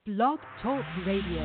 Blog Talk Radio.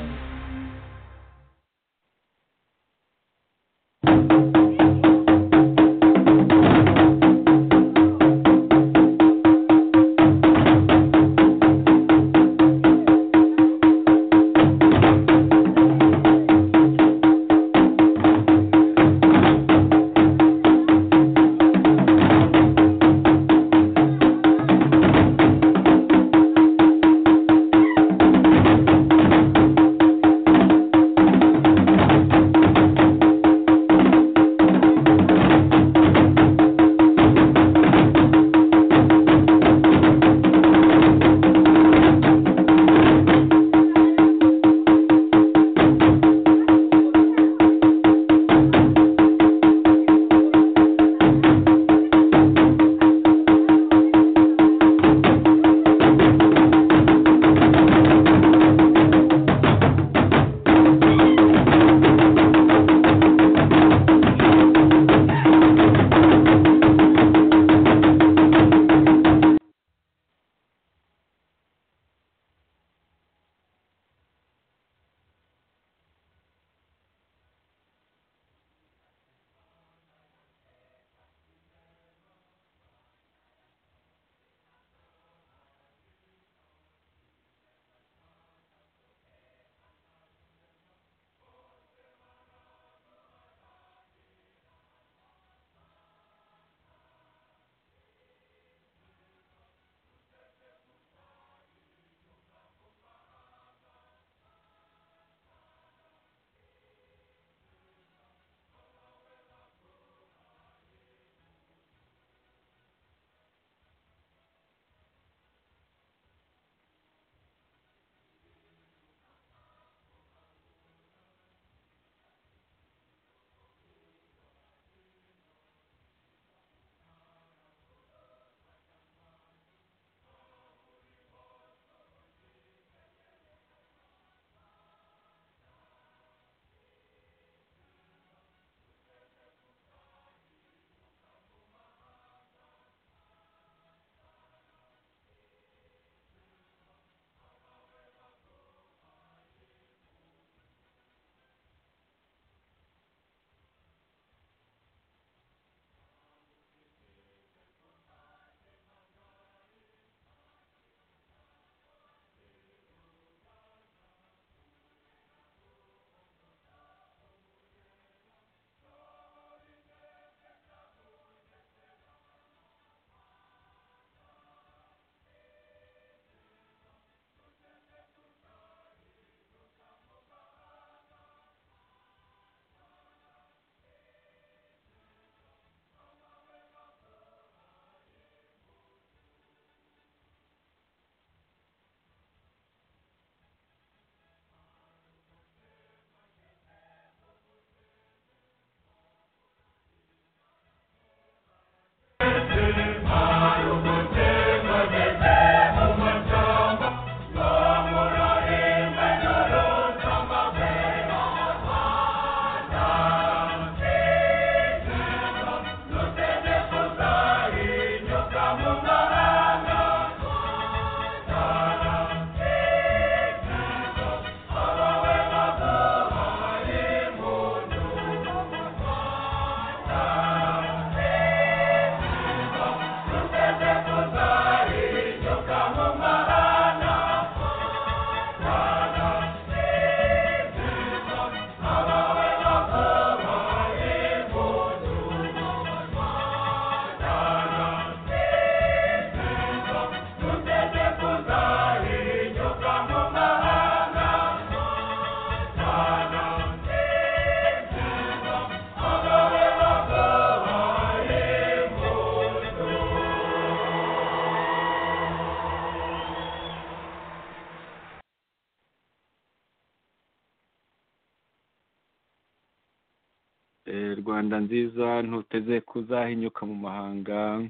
rwanda nziza ntuteze kuzahinyuka mu mahanga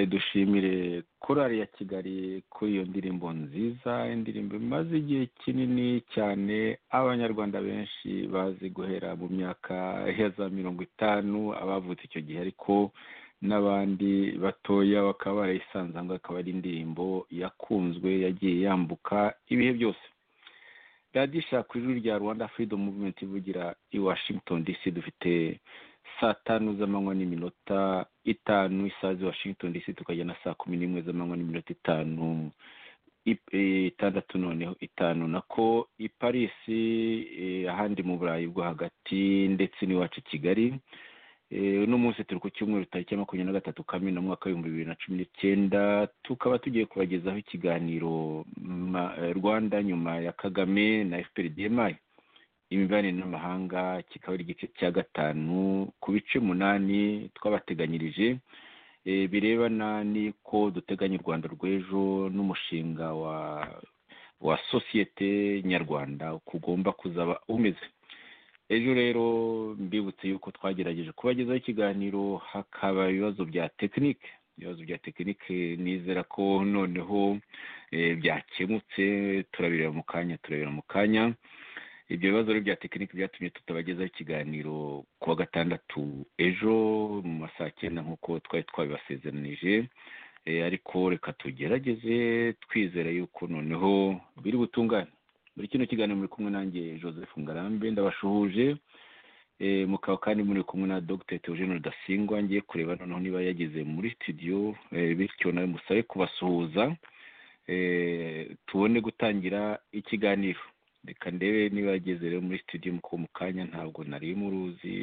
dushimire korari ya kigali kuri iyo ndirimbo nziza indirimbo imaze igihe kinini cyane abanyarwanda benshi bazi guhera mu myaka ya za mirongo itanu abavutse icyo gihe ariko n'abandi batoya bakaba barayisanzanga akaba ari indirimbo yakunzwe yagiye yambuka ibihe byose radiyo ishaka ijwi rya rwanda freedom movement ivugira i washington dc dufite saa tanu z'amanywa n'iminota itanu isaha z'i washington dc tukajya na saa kumi n'imwe z'amanywa n'iminota itanu i- eh, itandatu noneho itanu nako i paris eh, ahandi mu burayi bwo hagati ndetse n'iwacu i kigali Eh, uno munsi turi ku cyumweru tariki ya makumyabiri na gatatu kamena umwaka w'ibihumbi bibiri na cumi n'icyenda tukaba tugiye kubagezaho ikiganiro ma- eh, rwanda nyuma ya kagame na fprdmi imibanire n'amahanga kikaba ari igice cya gatanu ku bice umunani twabateganyirije eh, birebana n'iko duteganya u rwanda rw'ejo n'umushinga wa wa sosiyete nyarwanda uko ugomba kuzaba umeze ejo rero mbibutse yuko twagerageje kubagezaho ikiganiro hakaba ibibazo bya tekinike ibibazo bya tekinike nizera ko noneho eh, byakemutse turabireba mu kanya turabireba mu kanya ibyo bibazo rero bya tekinike byatumye tutabagezaho ikiganiro ku wa gatandatu ejo mu masaha cyenda nk'uko twari twabibasezeranije Eh, ariko reka tugerageze twizera yuko noneho biri butungane muri kino kiganiro muri kumwe nanjye joseph ngarambe ndabashuhuje Eh, mukaba kandi muri kumwe na dr theogene rudasingwa ngiye kureba noneho niba yageze muri studio eh, bityo nawe musabe kubasuhuza Eh, tubone gutangira ikiganiro reka ndebe niba yageze rero muri studio kuko mu kanya ntabwo nari muruzi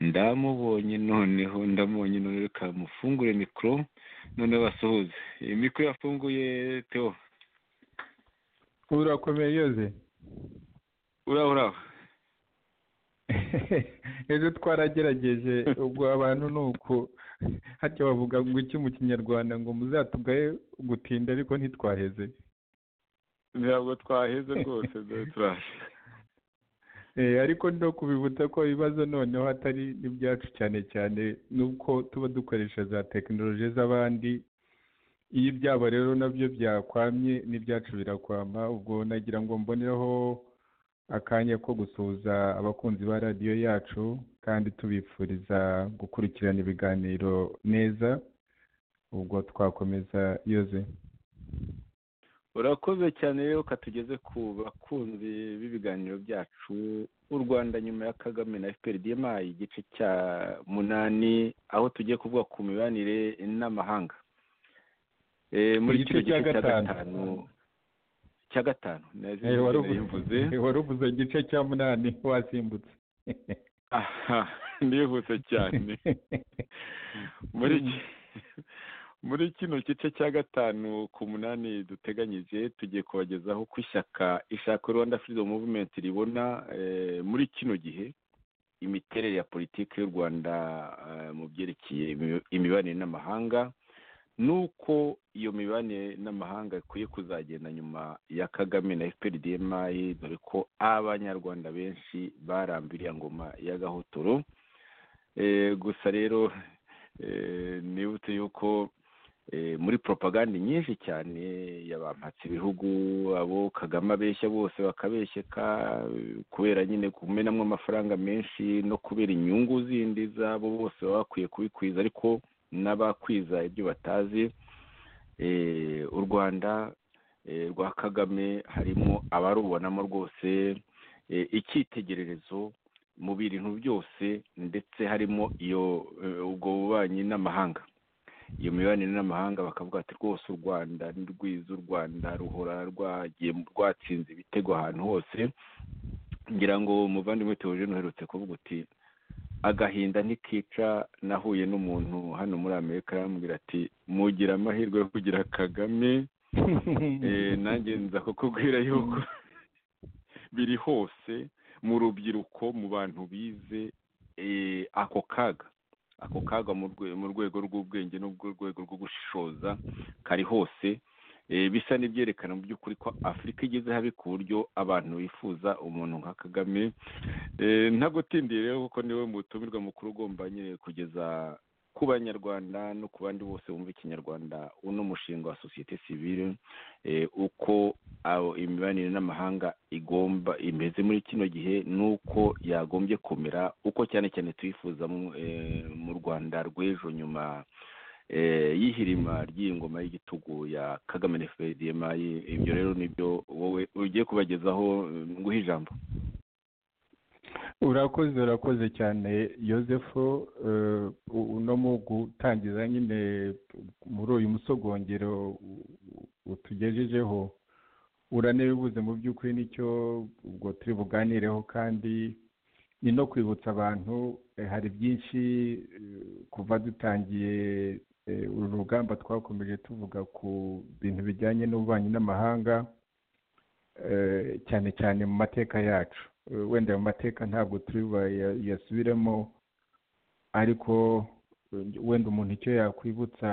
ndamubonye noneho ndamubonye noneho reka mufungure mikoro noneho basuhuze Eh, mikoro yafunguye teo urakomeye yoze uraho uraho ejo twaragerageje ubwo abantu ni uku hajya bavuga ngo iki mu kinyarwanda ngo muzatugaye gutinda ariko ntitwaheze ntabwo twaheze rwose dore turaje Eh, ariko no kubibutsa ko ibibazo noneho atari n'ibyacu cyane cyane nuko tuba dukoresha za tekinoloji z'abandi iyo ibyabo rero nabyo byakwamye n'ibyacu birakwama ubwo nagira ngo mbonereho akanya ko gusuhuza abakunzi ba radiyo yacu kandi tubifuriza gukurikirana ibiganiro neza ubwo twakomeza yoze urakoze cyane rero katugeze ku bakunzi b'ibiganiro byacu u rwanda nyuma ya kagame na fprdma igice cya munani aho tugiye kuvuga ku mibanire n'amahanga Eh, muri Igice kino gice cya cya gatanu. gatanu cya gatanu naje Eh, wari uvuze- yimvuze wari uvuze igice cya munani wasimbutse aha ndihuse cyane muri ki- muri kino gice cya gatanu ku munani duteganyije tugiye kubagezaho ko ishyaka ishaka rwanda freedom movement ribona eh, muri kino gihe imiterere ya politiki y'u rwanda eh, mu byerekeye imi- imibanire n'amahanga n'uko iyo mibanire n'amahanga ikwiye kuzagenda nyuma ya kagame na fprdmi dore ko abanyarwanda benshi barambiriye ngoma ya gahotoro Eh, gusa rero eh, nibutse yuko eh, muri propaganda nyinshi cyane yabampatse ibihugu abo kagame abeshya bose bakabeshyeka eh, kubera nyine kumenamo amafaranga menshi no kubera inyungu zindi zabo bose baba bakwiye kubikwiza ariko n'abakwiza ibyo batazi eh, u rwanda eh, rwa kagame harimo abarubonamo rwose eh, icyitegererezo mu bintu byose ndetse harimo iyo eh, ubwo bubanyi n'amahanga iyo mibanire n'amahanga bakavuga ati rwose u rwanda ni rwiza u rwanda ruhora rwagiye rwatsinze ibitego ahantu hose ngira ngo umuvandimwe teogene uherutse kuvuga uti agahinda ntikica nahuye n'umuntu hano muri amerika arambwira ati mugira amahirwe yo kugira kagame Eh, nanjye nza kukubwira yuko biri hose mu rubyiruko mu bantu bize eh, ako kaga ako kaga mu rwe- mu rwego rw'ubwenge n'urwego rwo gushishoza kari hose Eh, bisa n'ibyerekana mu by'ukuri ko afurika igeze habi ku buryo abantu bifuza umuntu nka kagame Eh, ntagutindiye rero kuko niwe mutumirwa mukuru ugomba nyine kugeza ku banyarwanda no ku bandi bose bumva ikinyarwanda uno mushinga wa sosiyete sivile eh, uko aho imibanire n'amahanga igomba imeze muri kino gihe n'uko yagombye kumera uko cyane cyane tuyifuzamo eh, mu rwanda rw'ejo nyuma yihirima ry'ingoma y'igitugu ya kagame na fpr ibyo rero nibyo wowe ugiye kubagezaho nguhe ijambo urakoze urakoze cyane Joseph uno mu gutangiza nyine muri uyu musogongero utugejejeho uranebibuze mu by'ukuri nicyo ubwo turi buganireho kandi ni no kwibutsa abantu hari byinshi kuva dutangiye uru rugamba twakomeje tuvuga ku bintu bijyanye n'ububanyi n'amahanga cyane cyane mu mateka yacu wenda mu mateka ntabwo turi yasubiremo ariko wenda umuntu icyo yakwibutsa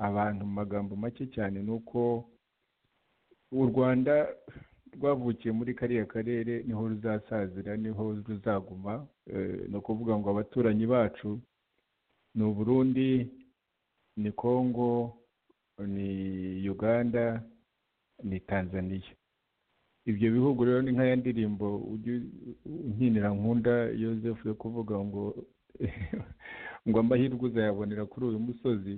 abantu mu magambo make cyane ni uko u rwanda rwavukiye muri kariya karere niho ruzasazira niho ruzaguma ni ukuvuga ngo abaturanyi bacu ni uburundi ni kongo ni uganda ni tanzania ibyo bihugu rero ni nk'aya ndirimbo nkinira nkunda Joseph yo kuvuga ngo ngo amahirwe uzayabonera kuri uyu musozi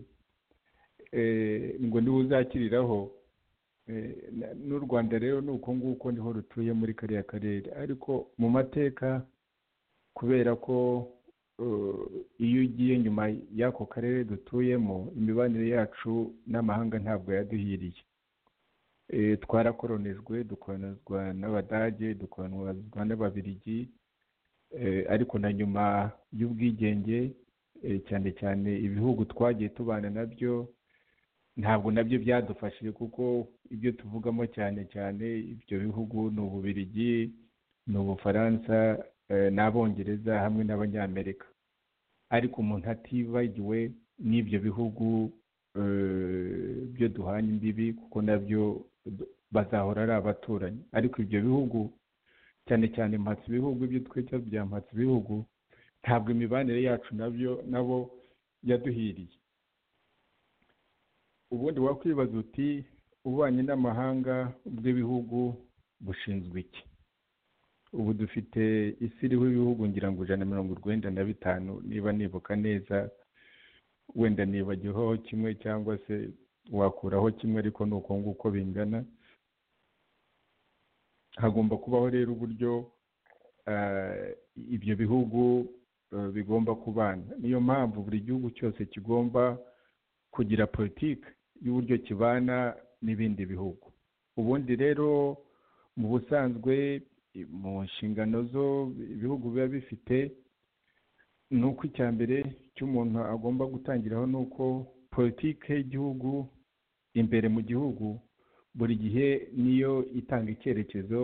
ngo niwe uzakiriraho n'u rwanda rero ni uko nguko niho rutuye muri kariya karere ariko mu mateka kubera ko iyo ugiye nyuma y'ako karere dutuyemo imibanire yacu n'amahanga ntabwo yaduhiriye twarakoronijwe dukoranizwa n'abadage dukoranizwa n'ababiligi ariko na nyuma y'ubwigenge cyane cyane ibihugu twagiye tubana nabyo ntabwo nabyo byadufashije kuko ibyo tuvugamo cyane cyane ibyo bihugu ni ububirigi ni ubufaransa n'abongereza hamwe n'abanyamerika ariko umuntu atibagiwe n'ibyo bihugu byo duhanye imbibi kuko nabyo bazahora ari abaturanyi ariko ibyo bihugu cyane cyane mpatse ibihugu ibyo twita bya mpatse ibihugu ntabwo imibanire yacu nabyo nabo yaduhiriye ubundi wakwibaza uti ububanyi n'amahanga bw'ibihugu bushinzwe iki ubu dufite isi iriho ibihugu ngira ngo ijana na mirongo urwenda na bitanu niba nibuka neza wenda nibagiho kimwe cyangwa se wakuraho kimwe ariko ni uko nguko bingana hagomba kubaho rero uburyo ibyo bihugu bigomba kubana niyo mpamvu buri gihugu cyose kigomba kugira politiki y'uburyo kibana n'ibindi bihugu ubundi rero mu busanzwe mu nshingano zo ibihugu biba bifite ni uko icya mbere cy'umuntu agomba gutangiraho ni uko politiki y'igihugu imbere mu gihugu buri gihe niyo itanga icyerekezo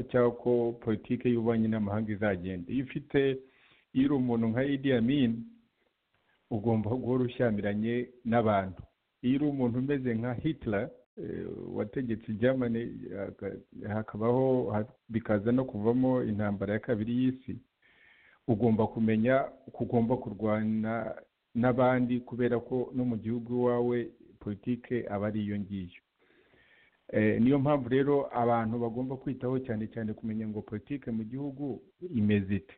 cy'uko politiki y'ububanyi n'amahanga izagenda iyo ufite iyo uri umuntu nka Idi Amin ugomba guhora ushyamiranye n'abantu iyo uri umuntu umeze nka Hitler wategetse Germany hakabaho bikaza no kuvamo intambara ya kabiri y'isi ugomba kumenya uko ugomba kurwana n'abandi kubera ko no mu gihugu iwawe politike aba ari iyo ngiyo niyo mpamvu rero abantu bagomba kwitaho cyane cyane kumenya ngo politike mu gihugu imeze ite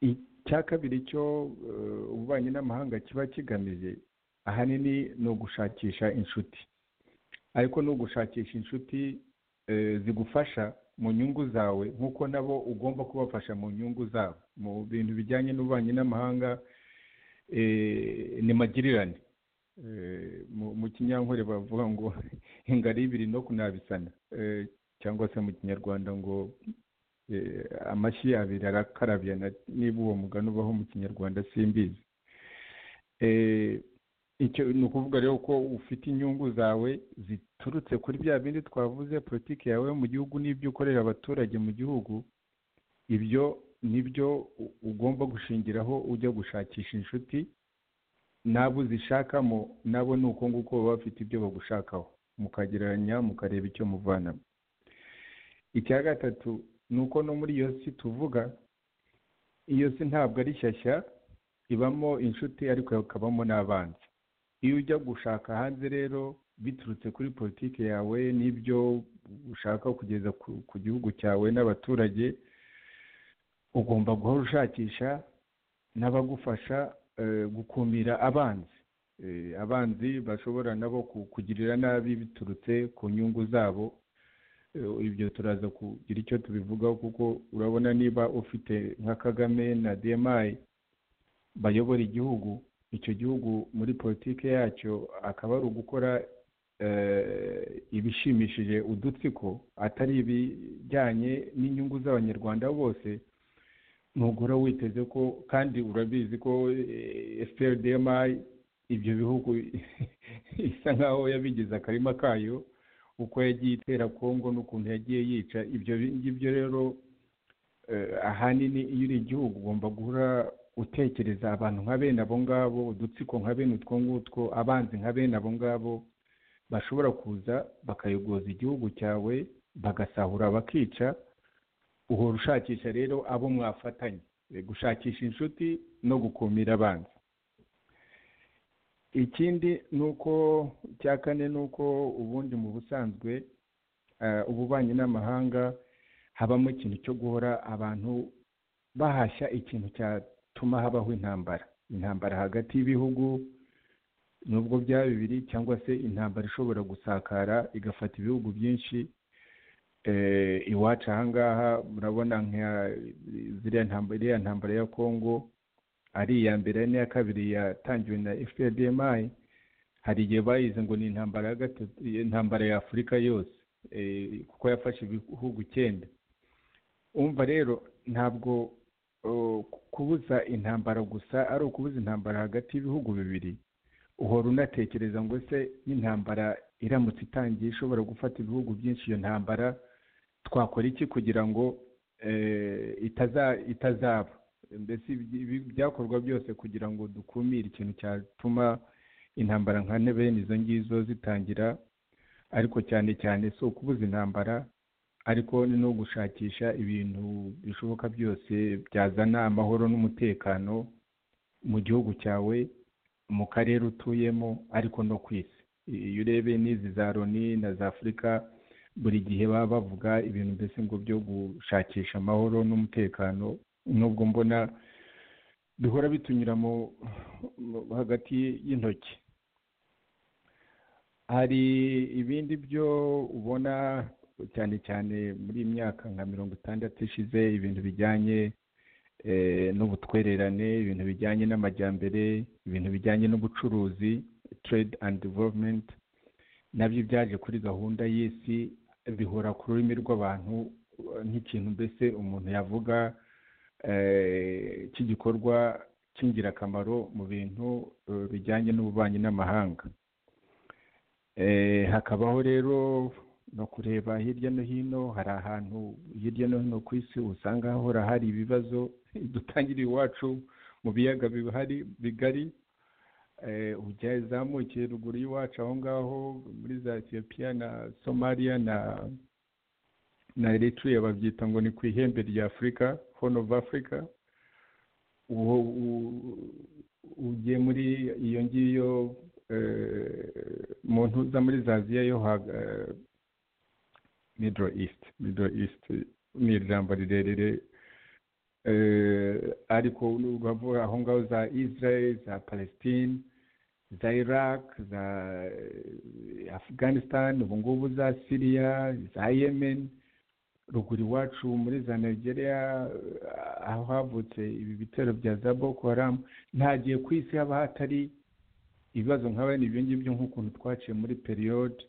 icya kabiri cyo ububanyi n'amahanga kiba kigamije ahanini ni ugushakisha inshuti ariko ni ugushakisha inshuti zigufasha mu nyungu zawe nk'uko nabo ugomba kubafasha mu nyungu zabo mu bintu bijyanye n'ububanyi n'amahanga ni magirirane mu kinyankore bavuga ngo ingari ibiri no kunabisana cyangwa se mu kinyarwanda ngo amashyi abiri arakarabyana niba uwo mugani ubaho mu kinyarwanda simbizi ni ukuvuga rero ko ufite inyungu zawe ziturutse kuri bya bindi twavuze politiki yawe mu gihugu n'ibyo ukorera abaturage mu gihugu ibyo nibyo ugomba gushingiraho ujya gushakisha inshuti n'abo uzishakamo nabo ni uko nguko baba bafite ibyo bagushakaho mukagereranya mukareba icyo muvanamo icya gatatu ni uko no muri iyo si tuvuga iyo si ntabwo ari shyashya ibamo inshuti ariko hakabamo n'abanzi iyo ujya gushaka hanze rero biturutse kuri politiki yawe n'ibyo ushaka kugeza ku gihugu cyawe n'abaturage ugomba guhora ushakisha n'abagufasha gukumira abanzi abanzi bashobora nabo kugirira nabi biturutse ku nyungu zabo ibyo turaza kugira icyo tubivugaho kuko urabona niba ufite nka kagame na demayi bayobora igihugu icyo gihugu muri politiki yacyo akaba ari ugukora ibishimishije udutsiko atari ibijyanye n'inyungu z'abanyarwanda bose ntugura witeze ko kandi urabizi ko eferidemayi ibyo bihugu isa nkaho yabigize akarima kayo uko yagiye itera kongo n'ukuntu yagiye yica ibyo ngibyo rero ahanini iyo uri igihugu ugomba guhora utekereza abantu nka bene abo ngabo udutsiko nka bene utwo ngutwo abanzi nka bene abo ngabo bashobora kuza bakayogoza igihugu cyawe bagasahura bakica uhora ushakisha rero abo mwafatanya gushakisha inshuti no gukumira abanzi ikindi ni uko icya kane ni uko ubundi mu busanzwe ububanyi n'amahanga habamo ikintu cyo guhora abantu bahashya ikintu cyatuma habaho intambara intambara hagati y'ibihugu nubwo byaba bibiri cyangwa se intambara ishobora gusakara igafata ibihugu byinshi iwacu ahangaha murabona nka ziriya ntambara ya kongo ari iya mbere n'iya kabiri yatangiwe na fprdmi hari igihe bayize ngo ni intambara ya gatatu intambara ya afurika yose kuko yafashe ibihugu icyenda umva rero ntabwo kubuza intambara gusa ari ukubuza intambara hagati y'ibihugu bibiri uhora unatekereza ngo se n'intambara iramutse itangiye ishobora gufata ibihugu byinshi iyo ntambara twakora iki kugira ngo itazaba mbese byakorwa byose kugira ngo dukumire ikintu cyatuma intambara nka bene izo ngizo zitangira ariko cyane cyane si ukubuza intambara ariko ni no gushakisha ibintu bishoboka byose byazana amahoro n'umutekano mu gihugu cyawe mu karere utuyemo ariko no ku isi iyo urebe n'izi za loni na za afurika buri gihe baba bavuga ibintu mbese ngo byo gushakisha amahoro n'umutekano nubwo mbona bihora bitunyura mu hagati y'intoki hari ibindi byo ubona cyane cyane muri iyi myaka nka mirongo itandatu ishize ibintu bijyanye n'ubutwererane ibintu bijyanye n'amajyambere ibintu bijyanye n'ubucuruzi trade and development nabyo byaje kuri gahunda y'isi bihora ku rurimi rw'abantu nk'ikintu mbese umuntu yavuga cy'igikorwa cy'ingirakamaro mu bintu bijyanye n'ububanyi n'amahanga hakabaho rero no kureba hirya no hino hari ahantu hirya no hino ku isi usanga hahora hari ibibazo dutangiriye iwacu mu biyaga bihari bigari uzamukiye ruguru y'iwacu aho ngaho muri za etiyopiya na somaliya na na eritrea babyita ngo ni ku ihembe rya afurika hone ofu afurika ugiye muri iyo ngiyo muntu uza muri za aziya yo middle east middle east ni ijambo rirerire ariko uravuga aho ngaho za israel za palestine za iraq za afghanistan ubu ngubu za syria za yemen ruguru iwacu muri za nigeria aho havutse ibi bitero bya za boko haramu nta gihe ku isi haba hatari ibibazo nk'aba ibyo ngibyo nk'ukuntu twaciye muri periyode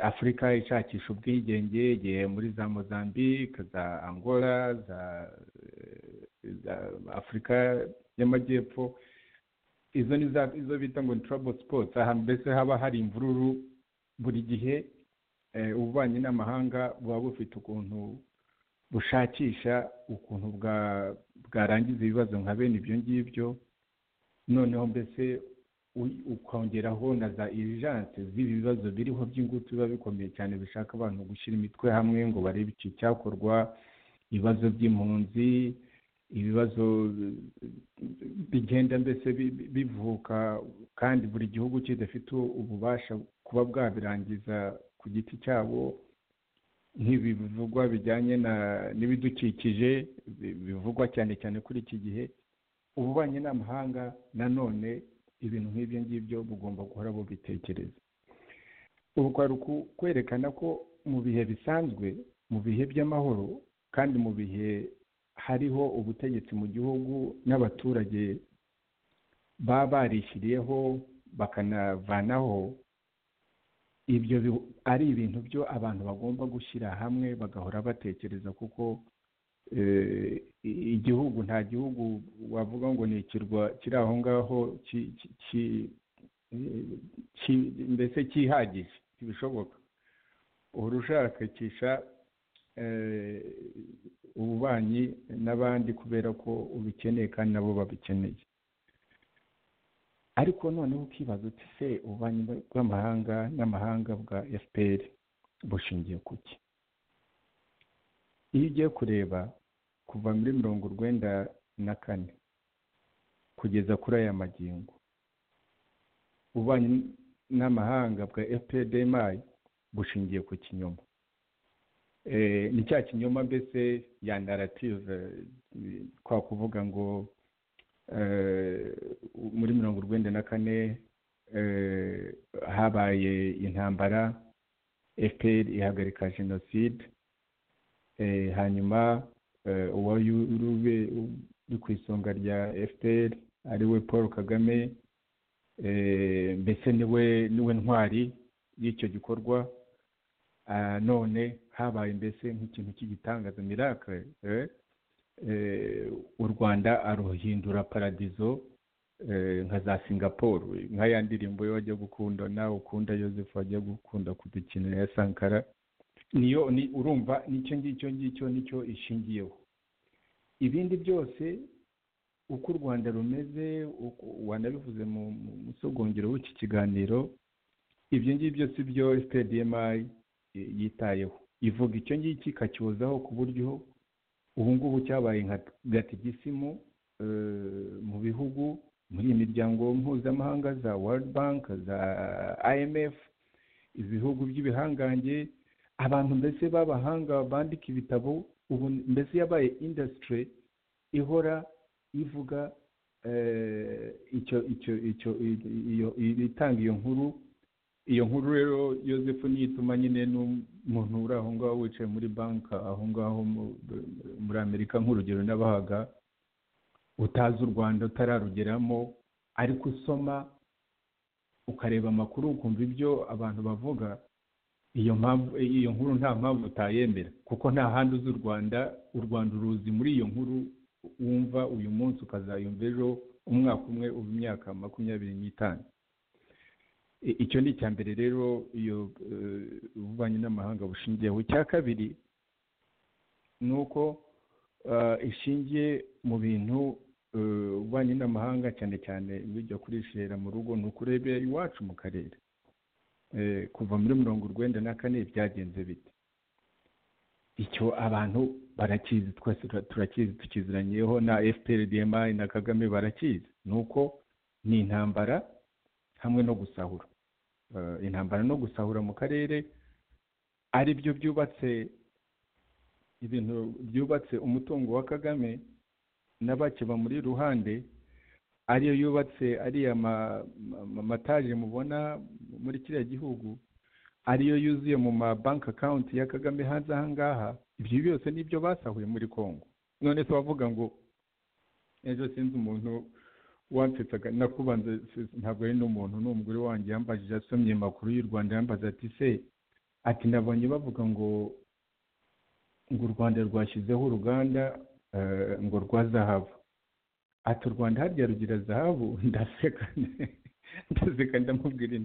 afurika ishakisha ubwigenge igihe muri za mozambique za angola za afurika y'amajyepfo izo ni izo bita ngo ni turabo sipotsi aha mbese haba hari imvururu buri gihe ububanyi n'amahanga buba bufite ukuntu bushakisha ukuntu bwarangiza ibibazo nka bene ibyo ngibyo noneho mbese ukongeraho na za irijanse z'ibi bibazo biriho by'ingutu biba bikomeye cyane bishaka abantu gushyira imitwe hamwe ngo barebe iki cyakorwa ibibazo by'impunzi ibibazo bigenda mbese bivuka kandi buri gihugu kidafite ububasha kuba bwabirangiza ku giti cyabo nk'ibi bivugwa bijyanye n'ibidukikije bivugwa cyane cyane kuri iki gihe ububanyi n'amahanga nanone ibintu nk'ibyo ngibyo bugomba guhora bubitekereza ubu kwari kwerekana ko mu bihe bisanzwe mu bihe by'amahoro kandi mu bihe hariho ubutegetsi mu gihugu n'abaturage baba barishyiriyeho bakanavanaho ibyo ari ibintu byo abantu bagomba gushyira hamwe bagahora batekereza kuko igihugu nta gihugu wavuga ngo ni ikirwa kiri aho ngaho mbese cyihagije ntibishoboka uhora ushakisha ububanyi n'abandi kubera ko ubikeneye kandi nabo babikeneye ariko noneho ukibaza uti se ububanyi bw'amahanga n'amahanga bwa fpr bushingiye ku ki iyo ugiye kureba kuva muri mirongo urwenda na kane kugeza kuri aya magingo ububanyi n'amahanga bwa fpr bushingiye ku kinyoma ni cya kinyoma mbese ya narative kwa kuvuga ngo muri mirongo urwenda na kane habaye intambara fpr ihagarika jenoside hanyuma uwari uri ku isonga rya fpr ariwe paul kagame mbese niwe niwe ntwari y'icyo gikorwa none habaye mbese nk'ikintu cy'igitangaza mirakare u rwanda aruhindura paradizo nka za singapore nk'aya ndirimbo yo wajya gukunda nawe ukunda Joseph wajya gukunda kudukinira ya sankara niyo urumva nicyo ngicyo ngicyo nicyo ishingiyeho ibindi byose uko u rwanda rumeze wanabivuze mu musogongero w'iki kiganiro ibyo ngibyo si byo sitediyemayi yitayeho ivuga icyo ngicyo ikacyozaho ku buryo ubu ngubu cyabaye nka gatigisimu mu bihugu muri iyi miryango mpuzamahanga za world bank za imf ibihugu by'ibihangange abantu mbese b'abahanga bandika ibitabo ubu mbese yabaye indasitiri ihora ivuga icyo icyo icyo itanga iyo nkuru iyo nkuru rero yosefu niyituma nyine n'umuntu uri aho ngaho wicaye muri banki aho ngaho muri amerika nk'urugero n'abahaga utazi u rwanda utararugeramo ariko usoma ukareba amakuru ukumva ibyo abantu bavuga iyo mpamvu iyo nkuru nta mpamvu utayemera kuko nta handi uzi u rwanda u rwanda uruzi muri iyo nkuru wumva uyu munsi ukazayumva ejo umwaka umwe uba imyaka makumyabiri n'itanu icyo ni icya mbere rero iyo ububanyi n'amahanga bushingiyeho icya kabiri ni uko ishingiye mu bintu ububanyi n'amahanga cyane cyane bijya kurishera mu rugo ni ukurebera iwacu mu karere kuva muri mirongo urwenda na kane byagenze bite icyo abantu barakizi twese turakizi tukiziranyeho na fprdma na kagame barakizi ni uko ni intambara hamwe no gusahura intambara no gusahura mu karere ari byo byubatse ibintu byubatse umutungo wa kagame na bake bamuri iruhande ariyo yubatse ariya mataje mubona muri kiriya gihugu ariyo yuzuye mu ma banki akawunti ya kagame hanze ahangaha ibyo byose nibyo basahuye muri congo none se wavuga ngo ejo sinzi umuntu wansetsaga nakubanza ntabwo ari n'umuntu ni umugore wanjye yambajije asomye amakuru y'u rwanda yambaza ati se ati nabonye bavuga ngo ngo u rwanda rwashyizeho uruganda ngo rwa zahabu ati u rwanda harya rugira zahabu ndaseka ndaseka ndamubwira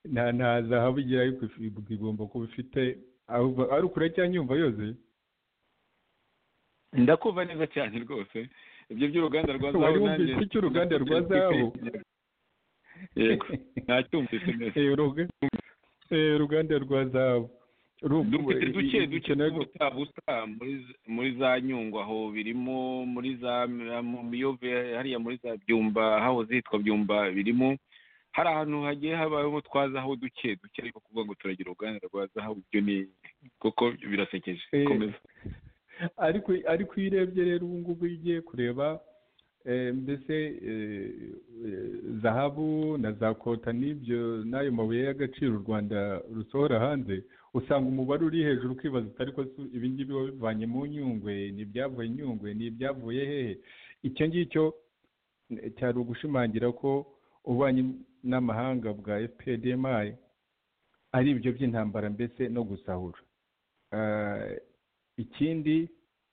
nta nta zahabu igira ariko igomba kuba ifite ari ukure cyangwa yumva yose ndakumva neza cyane rwose ibyo by'uruganda rwa zahabu nanjye icyo uruganda rwa zahabu yego ntacyumvise neza uruganda rwa zahabu dufite duke duke buta muri za nyungwe aho birimo muri za miyove hariya muri za byumba hahoze hitwa byumba birimo hari ahantu hagiye habayeho twazaho duke duke ariko kuvuga ngo turagira uruganda rwa zahabu ibyo ni kuko birasekeje komeza ariko iyo urebye rero ubu ngubu iyo ugiye kureba Eh, mbese eh, eh, zahabu na za kota n'ibyo n'ayo mabuye y'agaciro u rwanda rusohora hanze usanga umubare uri hejuru ukibaza uti ariko si- ibi ngibi biba bivanye mu nyungwe ni ibyavuye nyungwe ni ibyavuye hehe icyo ngicyo eh, cyari ugushimangira ko ububanyi n'amahanga bwa fpdmi ari ibyo by'intambara mbese no gusahura Eh, ikindi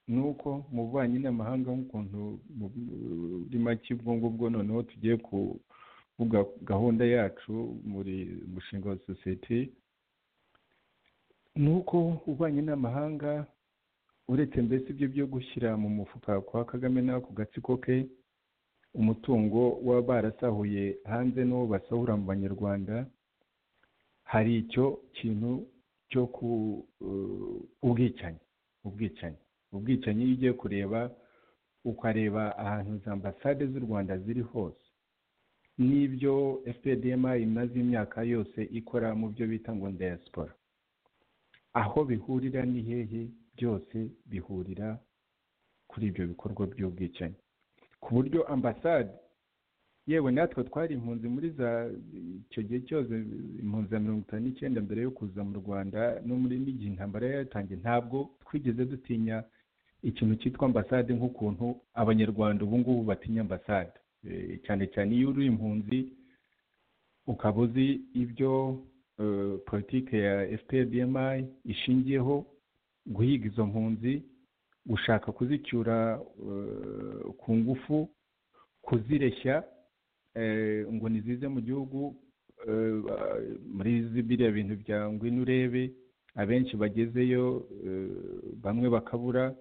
ni uko mu bubanyi n'amahanga nk'ukuntu muri make ubwo ngubwo noneho tugiye kuvuga gahunda yacu muri umushinga wa sosiyete ni uko ububanyi n'amahanga uretse mbese ibyo byo gushyira mu mufuka kwa kagame n'ako gatsiko ke umutungo waba barasahuye hanze n'uwo basahura mu banyarwanda hari icyo kintu cyo ku eh, ubwicanyi ubwicanyi ubwicanyi iyo ugiye kureba ukareba ahantu za ambasade z'u rwanda ziri hose n'ibyo fpdma imaze imyaka yose ikora mu byo bita ngo diaspora aho bihurira ni hehe byose bihurira kuri ibyo bikorwa by'ubwicanyi ku buryo ambasade yewe natwe twari impunzi muri za icyo gihe cyose impunzi ya mirongo itanu n'icyenda mbere yo kuza mu rwanda no muri n'igihe intambara yari yatangiye ntabwo twigeze dutinya ikintu cyitwa ambasade nk'ukuntu abanyarwanda ubu ngubu batinya ambasade Eh, cyane cyane iyo uri impunzi ukaba uzi ibyo eh, politike ya fpdmi ishingiyeho guhiga izo mpunzi gushaka kuzicyura eh, ku ngufu kuzireshya eh, ngo nizize mu gihugu eh, ba- muri zi- biriya bintu bya ngwino urebe abenshi bagezeyo eh, bamwe bakabura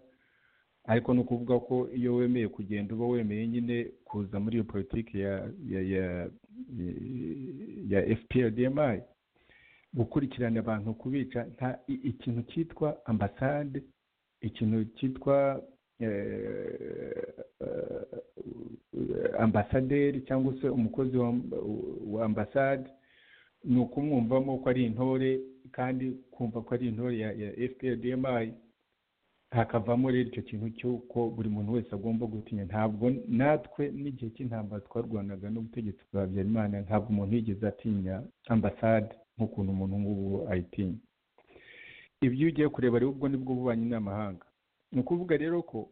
ariko ni ukuvuga ko iyo wemeye kugenda uba wemeye nyine kuza muri iyo politiki ya ya ya ya fprdmi gukurikirana abantu kubica nta i- ikintu cyitwa ambasade ikintu cyitwa eh, eh, ambasaderi cyangwa se umukozi wa, wa ambasade ni ukumwumvamo ko ari intore kandi kumva ko ari intore ya, ya fprdmi hakavamo rero icyo kintu cy'uko buri muntu wese agomba gutinya ntabwo natwe n'igihe cy'intambara twarwanaga n'ubutegetsi bwa habyarimana ntabwo umuntu yigeze atinya ambasade nk'ukuntu umuntu ngubu ayitinya ibyo iyo ugiye kureba rero ubwo nibwo bubanyi n'amahanga ni ukuvuga rero ko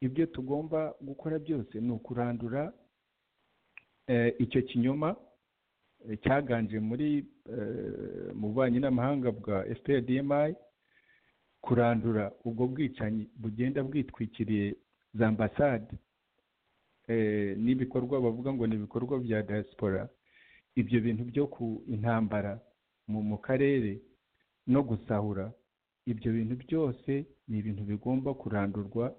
ibyo tugomba gukora byose ni ukurandura eh, icyo kinyoma eh, cyaganje muri eh, mu bubanyi n'amahanga bwa fprdmi kurandura ubwo bwicanyi bugenda bwitwikiriye za ambasade eh, n'ibikorwa bavuga ngo ni ibikorwa bya diaspora ibyo bintu byo ku intambara mu mu karere no gusahura ibyo bintu byose ni ibintu bigomba kurandurwa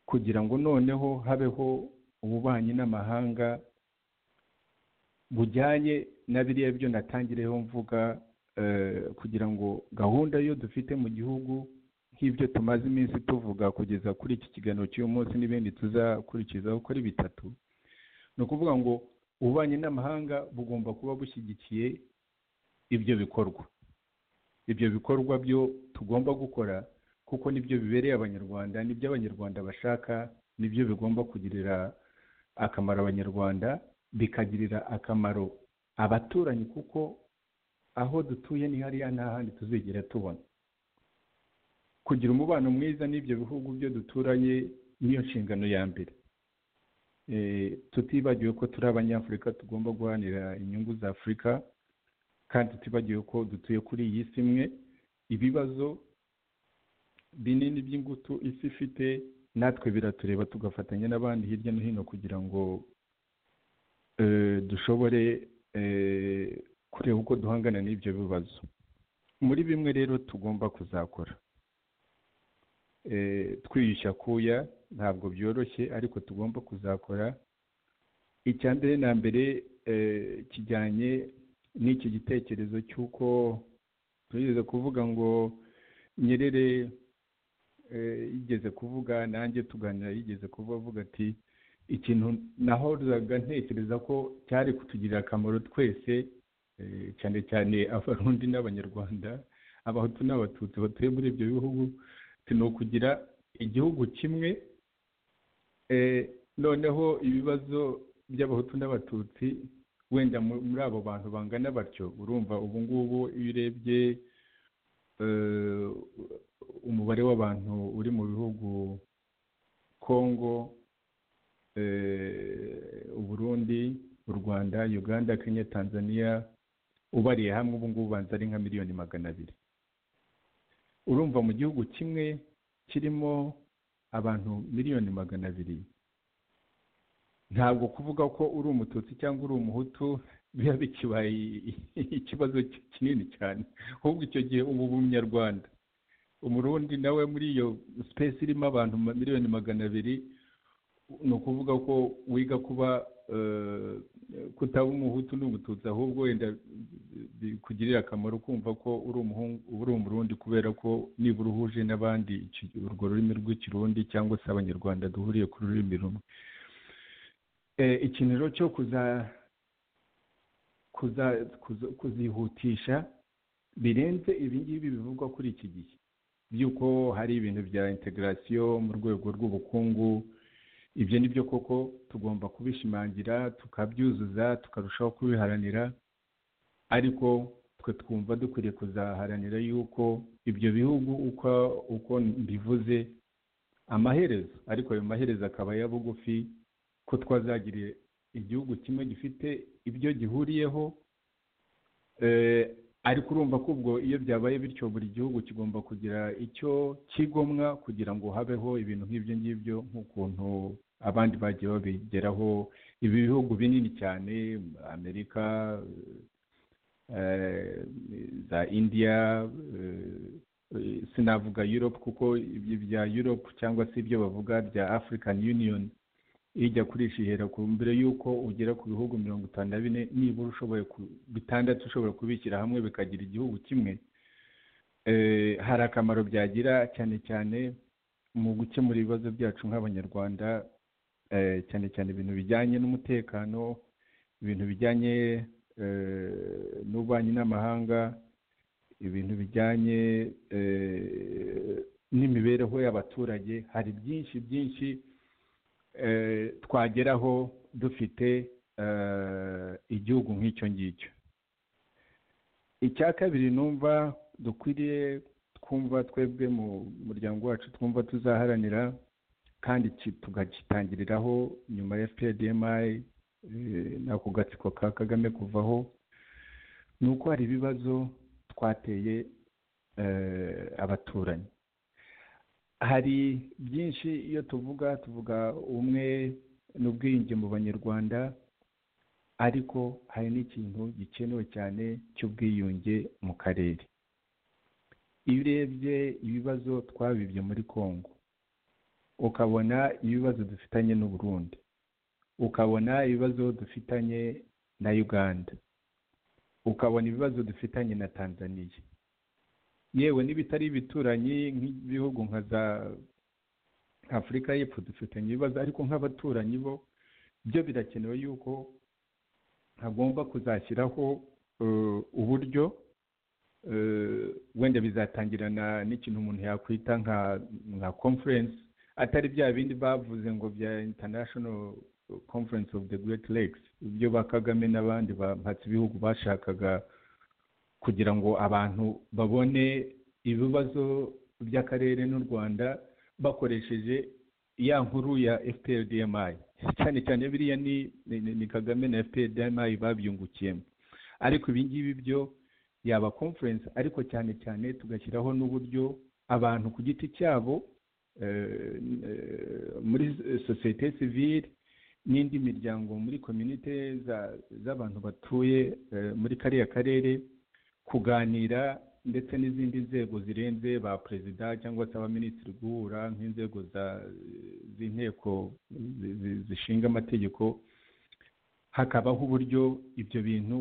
kugira ngo noneho habeho ububanyi n'amahanga bujyanye na biriya byo natangireho mvuga eh, kugira ngo gahunda yo dufite mu gihugu nk'ibyo tumaze iminsi tuvuga kugeza kuri iki kiganiro cy'uyu munsi n'ibindi tuzakurikizaho uko ari bitatu ni ukuvuga ngo ububanyi n'amahanga bugomba kuba bushyigikiye ibyo bikorwa ibyo bikorwa byo tugomba gukora kuko nibyo bibereye abanyarwanda nibyo abanyarwanda bashaka nibyo bigomba kugirira akamaro abanyarwanda bikagirira akamaro abaturanyi kuko aho dutuye ni hariya nta handi tuzigera tubona kugira umubano mwiza n'ibyo bihugu byo duturanye niyo nshingano ya mbere Eh, tutibagiwe ko turi abanyafurika tugomba guharanira inyungu za afurika kandi tutibagiwe ko dutuye kuri iyi si imwe ibibazo binini by'ingutu isi ifite natwe biratureba tugafatanya n'abandi hirya no hino kugira ngo eh, dushobore eh, kureba uko duhangana n'ibyo bibazo muri bimwe rero tugomba kuzakora Eh, twiyushya kuya ntabwo byoroshye ariko tugomba kuzakora icya mbere na mbere eh, kijyanye n'iki gitekerezo cy'uko tugeze kuvuga ngo nyerere eh, yigeze kuvuga nanjye tuganira yigeze kuvuga avuga ati ikintu nahoraga ntekereza ko cyari kutugirira akamaro twese eh, cyane cyane abarundi n'abanyarwanda abahutu n'abatutsi batuye muri ibyo bihugu ni ukugira igihugu kimwe eh, noneho ibibazo by'abahutu n'abatutsi wenda muri abo bantu bangana batyo urumva ubu ngubu iyo urebye umubare w'abantu uri mu bihugu kongo uburundi u rwanda uganda kenya tanzania ubariye hamwe ubu ngubu ubanza ari nka miliyoni magana abiri urumva mu gihugu kimwe kirimo abantu miliyoni magana abiri ntabwo kuvuga ko uri umututsi cyangwa uri umuhutu biba bikibaye ikibazo kinini cyane ahubwo icyo gihe ubu umunyarwanda umurundi nawe muri iyo sipesi irimo abantu miliyoni magana abiri ni ukuvuga ko wiga kuba kutaba umuhutu n'umututsi ahubwo wenda bikugirira akamaro kumva ko uri umurundi kubera ko nibura uhuje n'abandi urwo rurimi rw'ikirundi cyangwa se abanyarwanda duhuriye ku rurimi rumwe ikiniro cyo kuzihutisha birenze ibingibi bivugwa kuri iki gihe by'uko hari ibintu bya integarasiyo mu rwego rw'ubukungu ibyo ni byo koko tugomba kubishimangira tukabyuzuza tukarushaho kubiharanira ariko twe twumva dukwiriye kuzaharanira yuko ibyo bihugu uko mbivuze amaherezo ariko ayo maherezo akaba ya bugufi ko twazagiriye igihugu kimwe gifite ibyo gihuriyeho ariko urumva ko ubwo iyo byabaye bityo buri gihugu kigomba kugira icyo kigomwa kugira ngo habeho ibintu nk'ibyo ngibyo nk'ukuntu abandi bagiye babigeraho ibi bihugu binini cyane amerika za indiya sinavuga europe kuko ibyo bya europe cyangwa se ibyo bavuga bya african union ijya kurisha ihera ku mbere y'uko ugera ku bihugu mirongo itanu na bine nibura ushoboye bitandatu ushobora kubishyira hamwe bikagira igihugu kimwe hari akamaro byagira cyane cyane mu gukemura ibibazo byacu nk'abanyarwanda cyane cyane ibintu bijyanye n'umutekano ibintu bijyanye n'ububanyi n'amahanga ibintu bijyanye n'imibereho y'abaturage hari byinshi byinshi twageraho dufite igihugu nk'icyo ngicyo icya kabiri numva dukwiriye twumva twebwe mu muryango wacu twumva tuzaharanira kandi tugagitangiriraho nyuma ya fpdmi n'ako gatsiko ka kagame kuvaho ni uko hari ibibazo twateye abaturanyi hari byinshi iyo tuvuga tuvuga umwe n'ubwiyunge mu banyarwanda ariko hari n'ikintu gikenewe cyane cy'ubwiyunge mu karere iyo urebye ibibazo twabibye muri congo ukabona ibibazo dufitanye n'uburundi ukabona ibibazo dufitanye na uganda ukabona ibibazo dufitanye na tanzaniya yewe n'ibitari ibituranyi nk'ibihugu nka za afurika y'epfo dufitanye ibibazo ariko nk'abaturanyi bo byo birakenewe yuko hagomba kuzashyiraho uburyo wenda bizatangirana n'ikintu umuntu yakwita nka nka conference atari bya bindi bavuze ngo bya international conference of the great lakes ibyo ba kagame n'abandi bahatse ibihugu bashakaga kugira ngo abantu babone ibibazo by'akarere n'u rwanda bakoresheje ya nkuru ya fprdmi cyane cyane biriya ni ni kagame na fprdmi babyungukiyemo ariko ibingibi byo yaba conference ariko cyane cyane tugashyiraho n'uburyo abantu ku giti cyabo muri sosiyete sivile n'indi miryango muri komyunite z'abantu batuye muri kariya karere kuganira ndetse n'izindi nzego zirenze ba perezida cyangwa se abaminisitiri guhura nk'inzego z'inteko zishinga amategeko hakabaho uburyo ibyo bintu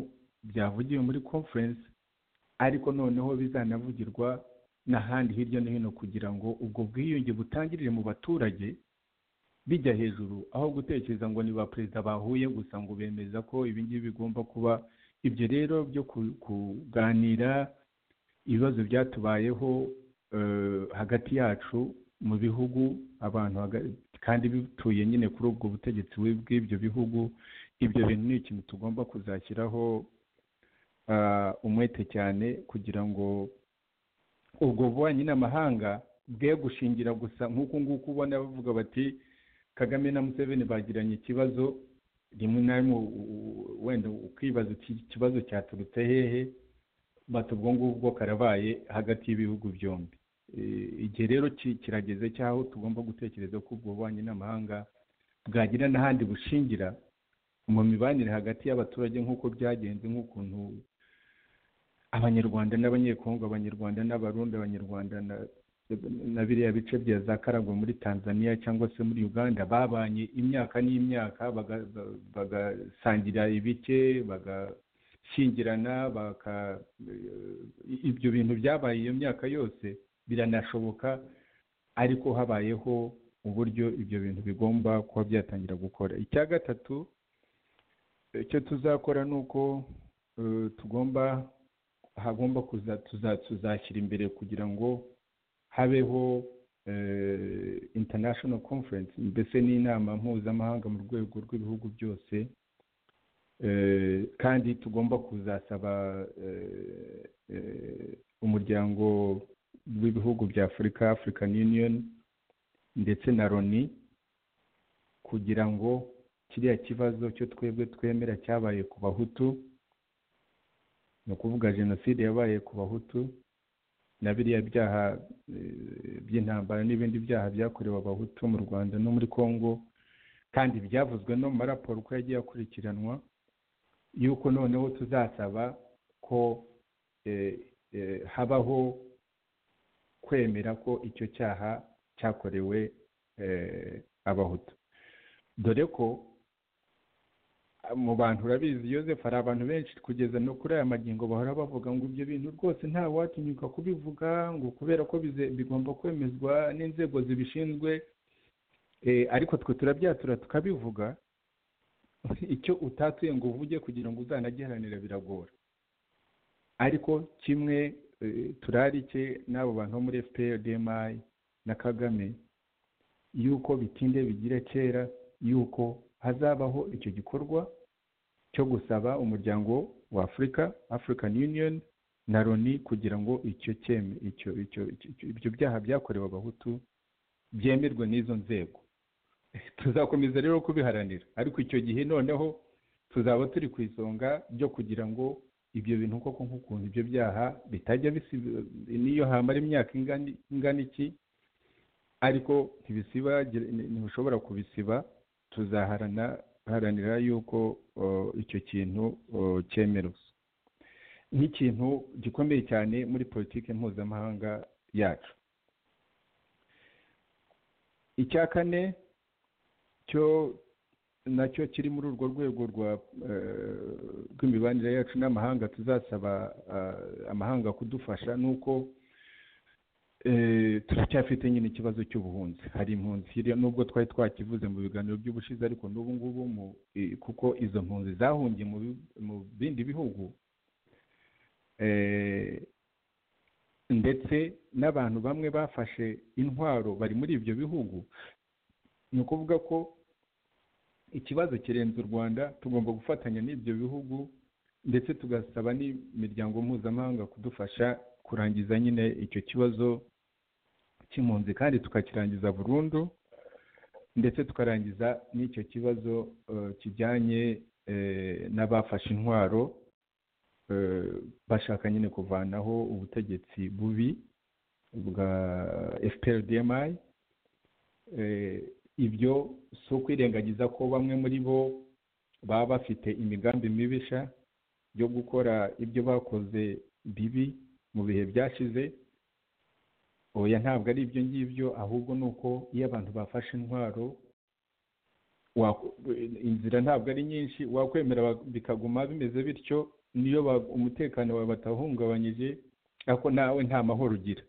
byavugiwe muri conference ariko noneho bizanavugirwa n'ahandi hirya no hino kugira ngo ubwo bwiyunge butangirire mu baturage bijya hejuru aho gutekereza ngo ni ba perezida bahuye gusa ngo bemeza ko ibingibi bigomba kuba ibyo rero byo kuganira ibibazo byatubayeho hagati yacu mu bihugu abantu kandi bituye nyine kuri ubwo butegetsi bw'ibyo bihugu ibyo bintu ni ikintu tugomba kuzashyiraho ah, umwete cyane kugira ngo ubwo bubanyi n'amahanga bwe gushingira gusa nk'uku nguku ubona bavuga bati kagame na museveni bagiranye ikibazo rimwe na rimwe u- u- wenda ukibaza uti iki kibazo cyaturutse hehe bati ubwo ngubwo karabaye hagati y'ibihugu byombi Eh, igihe rero ki- kirageze cyaho tugomba gutekereza ko ubwo bubanyi n'amahanga bwagira n'ahandi bushingira mu mibanire hagati y'abaturage nk'uko byagenze nk'ukuntu abanyarwanda n'abanyekongo abanyarwanda n'abarundi abanyarwanda na- na biriya bice bya za karagwe muri tanzania cyangwa se muri uganda babanye imyaka n'imyaka baga- ba- bagasangira ibice bagashyingirana baka eh, ibyo bintu byabaye iyo myaka yose biranashoboka ariko habayeho uburyo ibyo bintu bigomba kuba byatangira gukora icya gatatu icyo tuzakora ni uko eh, tugomba hagomba kuza tuza- tuzashyira imbere kugira ngo habeho eh, international conference mbese n'inama mpuzamahanga mu rwego rw'ibihugu byose eh, kandi tugomba kuzasaba eh, eh, umuryango w'ibihugu bya afurika african union ndetse na loni kugira ngo kiriya kibazo cyo twebwe twemera cyabaye ku bahutu ni ukuvuga jenoside yabaye ku bahutu na biriya byaha eh, by'intambara n'ibindi byaha byakorewe abahutu mu rwanda no muri congo kandi byavuzwe no mu maraporo uko yagiye akurikiranwa yuko noneho tuzasaba ko eh, eh, habaho kwemera ko icyo cyaha cyakorewe eh, abahutu dore ko ah, mu bantu urabizi Yosefu hari abantu benshi kugeza no kuri aya magingo bahora bavuga ngo ibyo bintu rwose nta watinyuka kubivuga ngo kubera ko bize- bigomba kwemezwa n'inzego zibishinzwe Eh, ariko twe turabyatura tukabivuga icyo utatuye ngo uvuge kugira ngo uzanagiharanira biragora ariko kimwe eh, turarike n'abo bantu bo muri FPR DMI na Kagame yuko bitinde bigira kera yuko hazabaho icyo gikorwa cyo gusaba umuryango wa Afurika African Union na Loni kugira ngo icyo cyeme icyo icyo icyo- ibyo byaha byakorewe abahutu byemerwe n'izo nzego tuzakomeza rero kubiharanira ariko icyo gihe noneho tuzaba turi ku isonga ryo kugira ngo ibyo bintu koko nk'ukuntu ibyo byaha bitajya bisiba n'iyo hamara imyaka ingana ingana iki ariko ntibisiba ntibishobora kubisiba tuzaharana haranira yuko uh, icyo kintu uh, cyemerwa nk'ikintu gikomeye cyane muri politiki mpuzamahanga yacu icya kane cyo nacyo kiri muri urwo rwego rwa eh, rw'imibanire yacu n'amahanga tuzasaba ah, amahanga kudufasha ni uko eh, turacyafite nyine ikibazo cy'ubuhunzi hari impunzi hirya nubwo twari twakivuze mu biganiro by'ubushize ariko n'ubu ngubu mu- eh, kuko izo mpunzi zahungiye mu bi- mu bindi bihugu eh, ndetse n'abantu bamwe bafashe intwaro bari muri ibyo bihugu ni ukuvuga ko ikibazo kirenze u rwanda tugomba gufatanya n'ibyo bihugu ndetse tugasaba n'imiryango mpuzamahanga kudufasha kurangiza nyine icyo kibazo cy'impunzi kandi tukakirangiza burundu ndetse tukarangiza n'icyo kibazo eh, kijyanye eh, n'abafashe intwaro eh, bashaka nyine kuvanaho ubutegetsi bubi bwa FPR DMI eh, ibyo si ukwirengagiza ko bamwe muri bo baba bafite imigambi mibisha yo gukora ibyo bakoze bibi mu bihe byashize oya ntabwo ari ibyo ngibyo ahubwo ni uko iyo abantu bafashe intwaro wa- inzira ntabwo ari nyinshi wakwemera bak- bikaguma bimeze bityo niyo ba- umutekano wawe batahungabanyije ariko nawe nta mahoro ugira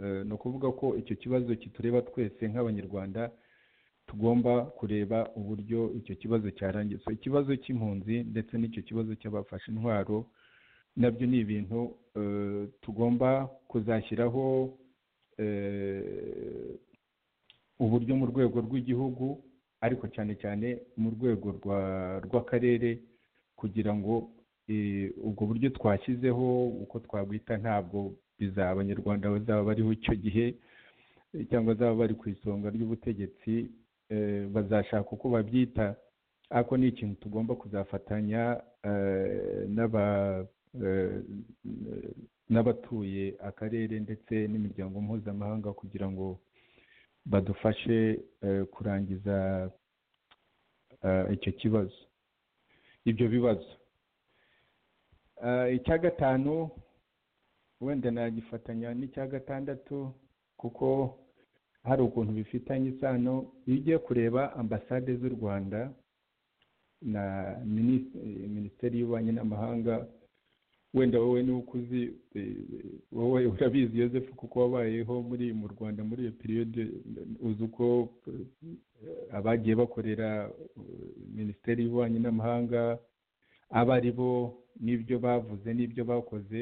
Eh, ni ukuvuga ko icyo kibazo kitureba twese nk'abanyarwanda tugomba kureba uburyo icyo kibazo cyarangiza ikibazo cy'impunzi ndetse n'icyo kibazo cy'abafashe intwaro nabyo ni ibintu eh, tugomba kuzashyiraho eh, uburyo mu rwego rw'igihugu ariko cyane cyane mu rwego rwa rw'akarere kugira ngo eh, ubwo buryo twashyizeho uko twabwita ntabwo bizaba abanyarwanda bazaba bariho icyo gihe eh, cyangwa bazaba bari ku isonga ry'ubutegetsi eh, bazashaka uko babyita ariko ni ikintu tugomba kuzafatanya eh, n'aba eh, n'abatuye akarere ndetse n'imiryango mpuzamahanga kugira ngo badufashe eh, kurangiza eh, icyo kibazo ibyo bibazo Eh, icya gatanu wenda nagifatanya n'icya gatandatu kuko hari ukuntu bifitanye isano iyo ugiye kureba ambasade z'u rwanda na minis- eh, minisiteri y'ububanyi n'amahanga wenda wowe niba ukuzi eh, wowe urabizi Joseph kuko wabayeho muri mu Rwanda muri iyo periode uzi uko eh, abagiye bakorera eh, minisiteri y'ububanyi n'amahanga abo ari bo n'ibyo bavuze n'ibyo bakoze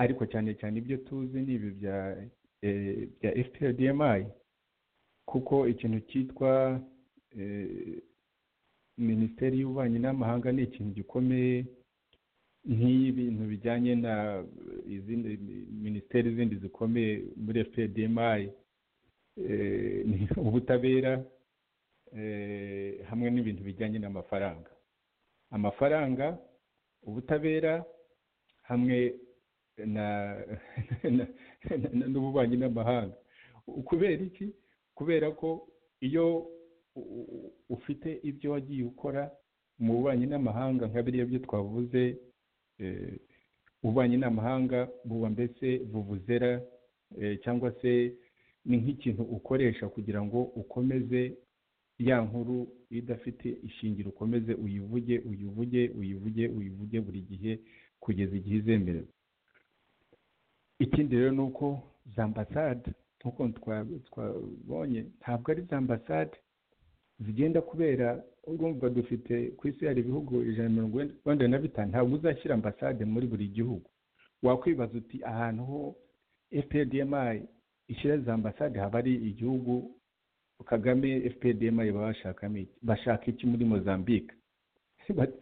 ariko cyane cyane ibyo tuzi ni ibi bya eh, bya FPRDMI kuko ikintu cyitwa eh, minisiteri y'ububanyi n'amahanga ni ikintu gikomeye nk'ibintu bijyanye na eh, izindi minisiteri zindi zikomeye muri FPDMI eh, ni ubutabera eh, hamwe n'ibintu bijyanye n'amafaranga amafaranga ubutabera hamwe na na- na- n'ububanyi n'amahanga kubera iki kubera ko iyo u- u- ufite ibyo wagiye ukora mu bubanyi n'amahanga nka biriya byo twavuze eh, ububanyi n'amahanga buba mbese buvuzera eh, cyangwa se ni nk'ikintu ukoresha kugira ngo ukomeze ya nkuru idafite ishingiro ukomeze uyivuge uyivuge uyivuge uyivuge buri gihe kugeza igihe izemerewe ikindi rero ni uko za ambasade nk'uko twa- twabonye ntabwo ari za ambasade zigenda kubera urumva dufite ku isi hari ibihugu ijana na mirongo wenda na bitanu ntabwo uzashyira ambasade muri buri gihugu wakwibaza uti ahantu ho fpdmi ishyira za ambasade haba ari igihugu kagame fpdmi baba bashakamo iki bashaka iki muri mozambique Ba-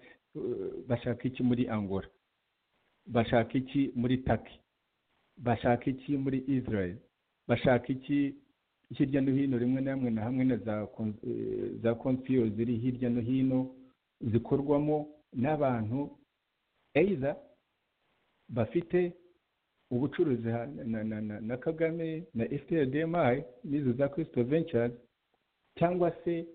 bashaka iki muri angola bashaka iki muri taki bashaka iki muri israel bashaka iki hirya no hino rimwe na hamwe na hamwe na za kon- eh, za konsiyo ziri hirya no hino zikorwamo n'abantu either bafite ubucuruzi ha- na, na, na, na kagame na fprdmi n'izo za christo ventures cyangwa se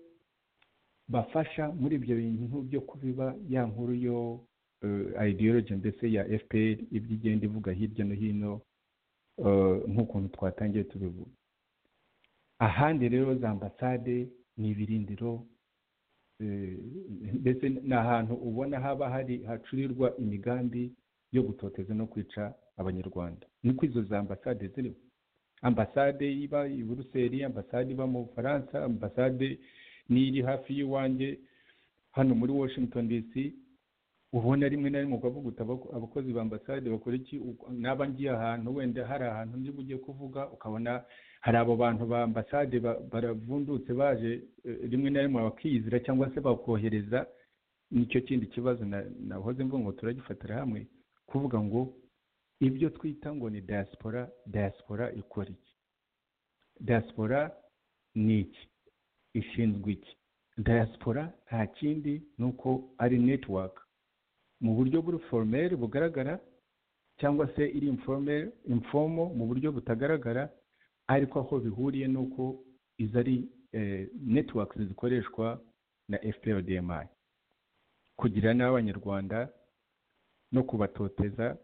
bafasha muri ibyo bintu byo kubiba ya nkuru yo eh, ideology ndetse ya fpr ibyo igenda ivuga hirya no hino eh, nk'ukuntu twatangiye tubivuga ahandi rero za ambasade ni ibirindiro eh, ndetse ni ahantu ubona haba hari hacurirwa imigambi yo gutoteza no kwica abanyarwanda niko izo za ambasade zirimo ambasade iba i buruseli ambasade iba mu bufaransa ambasade n'iri hafi y'iwanjye hano muri washington dc ubona rimwe na rimwe ukavuga uti "Abako- abakozi ba ambasade bakora iki Uko- naba ngiye ahantu wenda hari ahantu ndi bugiye kuvuga ukabona hari abo bantu ba ambasade ba- baravundutse baje eh, rimwe na rimwe bakiyizira cyangwa se bakohereza nicyo kindi kibazo na- nahoze mvuga ngo turagifatira hamwe kuvuga ngo ibyo twita ngo ni diaspora diaspora ikora iki diaspora ni iki ishinzwe iki diaspora nta kindi ni uko ari network mu buryo buri formel bugaragara cyangwa se iri informel informo mu buryo butagaragara ariko aho bihuriye ni uko izo ari eh, networks zikoreshwa na fprdmi kugira n'abanyarwanda no kubatoteza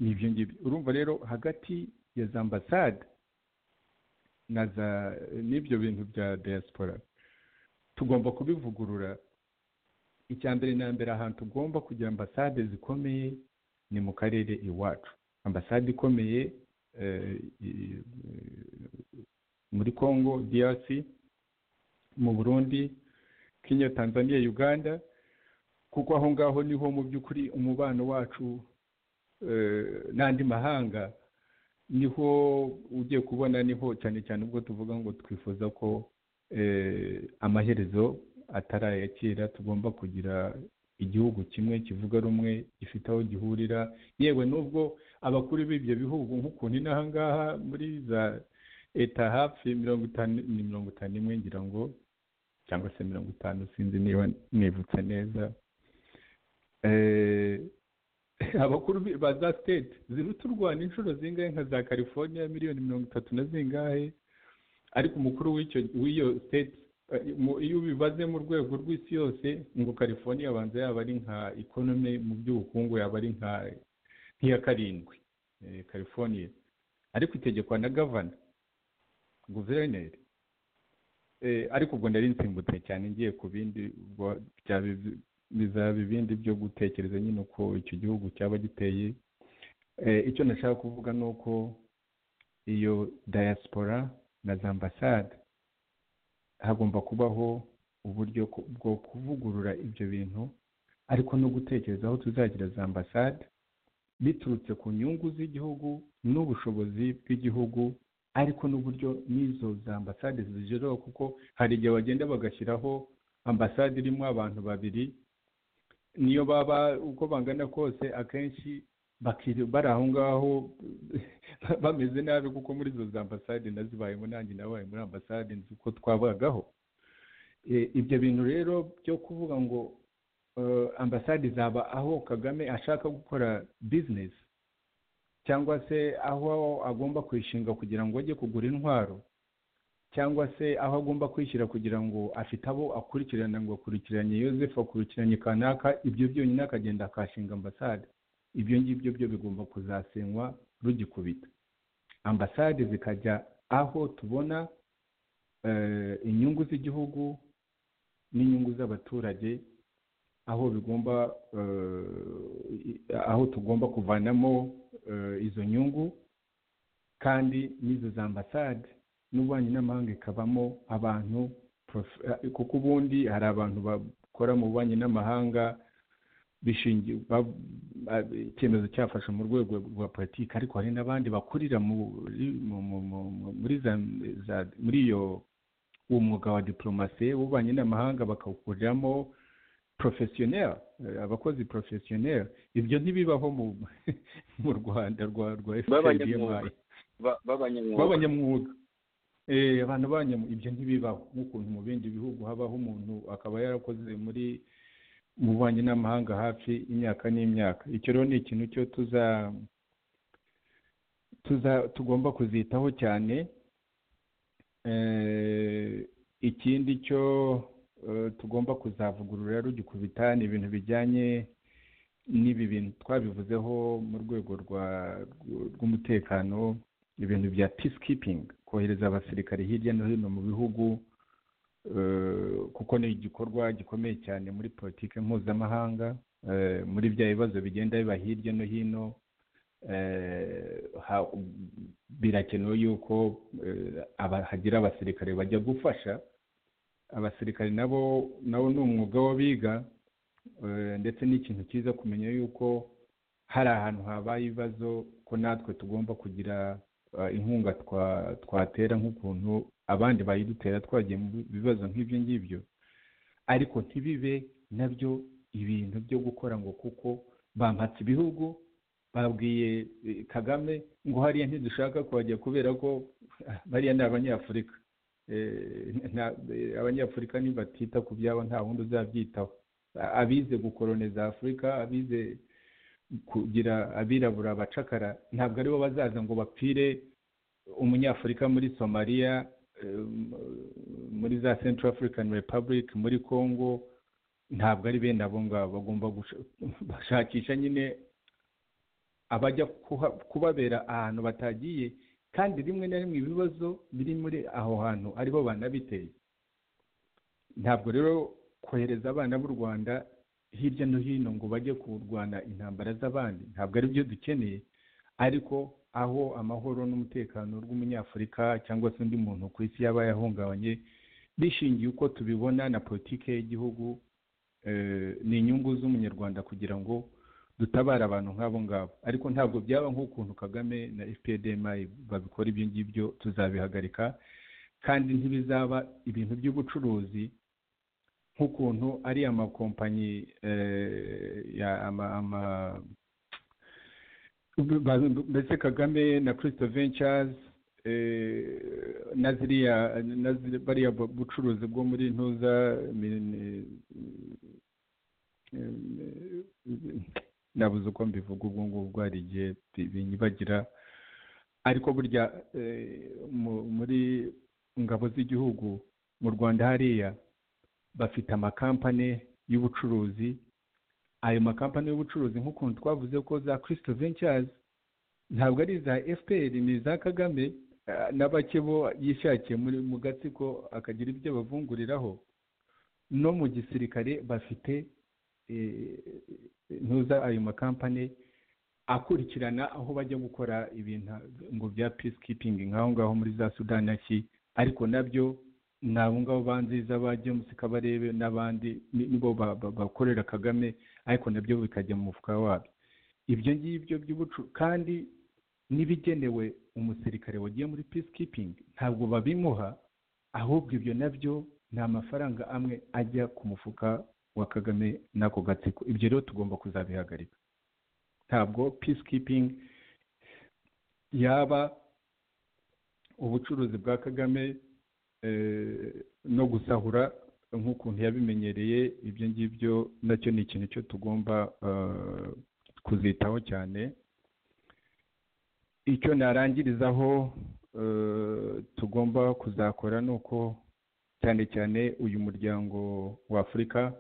ni ibyo ngibyo urumva rero hagati ya za ambasade na za n'ibyo bintu bya diaspora tugomba kubivugurura icya mbere na mbere ahantu tugomba kugira ambasade zikomeye ni mu karere iwacu ambasade ikomeye eh, i- muri congo drc mu burundi kenya tanzania uganda kuko aho ngaho niho mu by'ukuri umubano wacu eh, n'andi mahanga niho ugiye kubona niho cyane cyane ubwo tuvuga ngo twifuza ko amaherezo atari aya kera tugomba kugira igihugu kimwe kivuga rumwe gifite aho gihurira yewe n'ubwo abakuru b'ibyo bihugu nk'ukuntu inaha ngaha muri za leta hafi mirongo itanu ni mirongo itanu imwe ngira ngo cyangwa se mirongo itanu sinzi niba nibutse neza Eh, abakuru bi- ba za state ziruta u rwanda inshuro zingahe nka za california miliyoni mirongo itatu na zingahe ariko umukuru w'icyo w'iyo state eh, mu- iyo ubibaze mu rwego rw'isi yose ngo california abanza yaba ari nka economy mu by'ubukungu yaba ari nka nk'iya karindwi eh, california ariko itegekwa na gavana guverineri Eh, ariko ubwo nari nsimbutse cyane ngiye ku bindi ubwo byaba ibi- bizaba ibindi byo gutekereza nyine uko icyo gihugu cyaba giteye Eh, icyo nashaka kuvuga ni uko iyo diaspora na za ambasade hagomba kubaho uburyo ku- bwo kuvugurura ibyo bintu ariko no gutekereza aho tuzagira za ambasade biturutse ku nyungu z'igihugu n'ubushobozi bw'igihugu ariko n'uburyo n'izo za ambasade zigeraho kuko hari igihe bagenda bagashyiraho ambasade irimo abantu babiri niyo baba uko bangana kose akenshi bakiri bari aho ngaho bameze nabi kuko muri izo za ambasade nazibayemo nanjye nabaye muri ambasade nzi uko twabagaho E, ibyo bintu rero byo kuvuga ngo eh, ambasade zaba aho kagame ashaka gukora bizinesi cyangwa se aho agomba kwishinga kugira ngo ajye kugura intwaro cyangwa se aho agomba kwishyira kugira ngo afite abo akurikirana ngo akurikiranye yosefu akurikiranye kanaka ibyo byonyine akagenda akashinga ambasade ibyo ngibyo byo bigomba kuzasenywa rugikubita ambasade zikajya aho tubona eh, inyungu z'igihugu n'inyungu z'abaturage aho bigomba eh, i- aho tugomba kuvanamo eh, izo nyungu kandi n'izo za ambasade n'ububanyi n'amahanga ikabamo abantu prof- eh, kuko ubundi hari abantu bakora mu bubanyi n'amahanga bishingiye ba- ba- icyemezo cyafashe mu rwego rwa politiki ariko hari n'abandi bakurira muri mu- mu- mu- mu- muri za- za- muri iyo uwo mwuga wa diporomasi w'ububanyi n'amahanga bakawukuriramo porofesiyoneri abakozi porofesiyoneri ibyo ntibibaho mu mu rwanda rwa rwa B'abanyamwuga. FPDMI. Ba- b'abanyamwuga. b'abanyamwuga Eh, abantu b'abanyamwuga ibyo ntibibaho nk'ukuntu mu bindi bihugu habaho umuntu akaba yarakoze muri mu bubanyi n'amahanga hafi imyaka n'imyaka icyo rero ni ikintu cyo tuza tuza tugomba kuzitaho cyane Eh, ikindi cyo eh, tugomba kuzavugurura rugikubita ni ibintu bijyanye n'ibi bintu twabivuzeho mu rwego rwa rw'umutekano ibintu bya peacekeeping kohereza abasirikare hirya no hino mu bihugu eh, kuko ni igikorwa gikomeye cyane muri politiki mpuzamahanga eh, muri bya bibazo bigenda biba hirya no hino eh, ha- birakenewe yuko eh, aba- hagira abasirikare bajya gufasha abasirikare nabo nabo ni umwuga w'abiga eh, ndetse n'ikintu cyiza kumenya yuko hari ahantu habaye ibibazo ko natwe tugomba kugira eh, inkunga twa- twatera nk'ukuntu abandi bayidutera twagiye mu bi- bibazo nk'ibyo ngibyo ariko ntibibe nabyo ibintu byo gukora ngo kuko bampatse ibihugu babwiye eh, kagame ngo hariya ntidushaka kuhajya kubera ko bariya ni abanyafurika Eh, nta- eh, abanyafurika nibatita ku byabo nta wundi uzabyitaho A- abize gukoroniza afurika abize kugira abirabura bacakara ntabwo aribo bazaza ngo bapfire umunyafurika muri somaliya eh, muri za central african republic muri congo ntabwo ari bene abo ngabo bagomba gush- gushakisha nyine abajya kuha- kubabera ahantu batagiye kandi rimwe na rimwe ibibazo biri muri aho hantu aribo banabiteye ntabwo rero kohereza abana b'u rwanda hirya no hino ngo bajye kurwana intambara z'abandi ntabwo ari byo dukeneye ariko aho amahoro n'umutekano rw'umunyafurika cyangwa se undi muntu ku isi yaba yahungabanye bishingiye uko tubibona na politiki y'igihugu eh, ni inyungu z'umunyarwanda kugira ngo dutabara abantu nk'abo ngabo ariko ntabwo byaba nk'ukuntu kagame na fpdm babikora ibyo ngibyo tuzabihagarika kandi ntibizaba ibintu by'ubucuruzi nk'ukuntu ari amakompanyi ya ama ama mbese kagame na kirisito ventures na ziriya na ziri- bariya bu- bucuruzi bwo muri ntuza mini- nabuze uko mbivuga ubwo ngubwo hari igihe bi- binyibagira ariko burya eh, mu- muri ngabo z'igihugu mu rwanda hariya bafite amakampani y'ubucuruzi ayo makampani y'ubucuruzi nk'ukuntu twavuze ko za kirisito ventures ntabwo ari iza fpr ni iza kagame eh, n'abake bo yishakiye muri mu gatsiko akagira ibyo bavunguriraho no mu gisirikare bafite eh, ntuza ayo makampani akurikirana aho bajya gukora ibintu ngo bya peacekeeping nk'aho ngaho muri za sudani ki ariko nabyo ni abo ngabo banziza ba james kabarebe n'abandi ni- nibo ba- ba- bakorera kagame ariko nabyo bikajya mu mufuka wabyo ibyo ngibyo by'ubucu kandi n'ibigenewe umusirikare wagiye muri peacekeeping ntabwo babimuha ahubwo ibyo nabyo ni amafaranga amwe ajya ku mufuka wa kagame n'ako gatsiko ibyo rero tugomba kuzabihagarika ntabwo peacekeeping yaba ubucuruzi bwa kagame eh, no gusahura nk'ukuntu yabimenyereye ibyo ngibyo nacyo ni ikintu cyo tugomba eh, kuzitaho cyane icyo narangirizaho eh, tugomba kuzakora ni uko cyane cyane uyu muryango wa afurika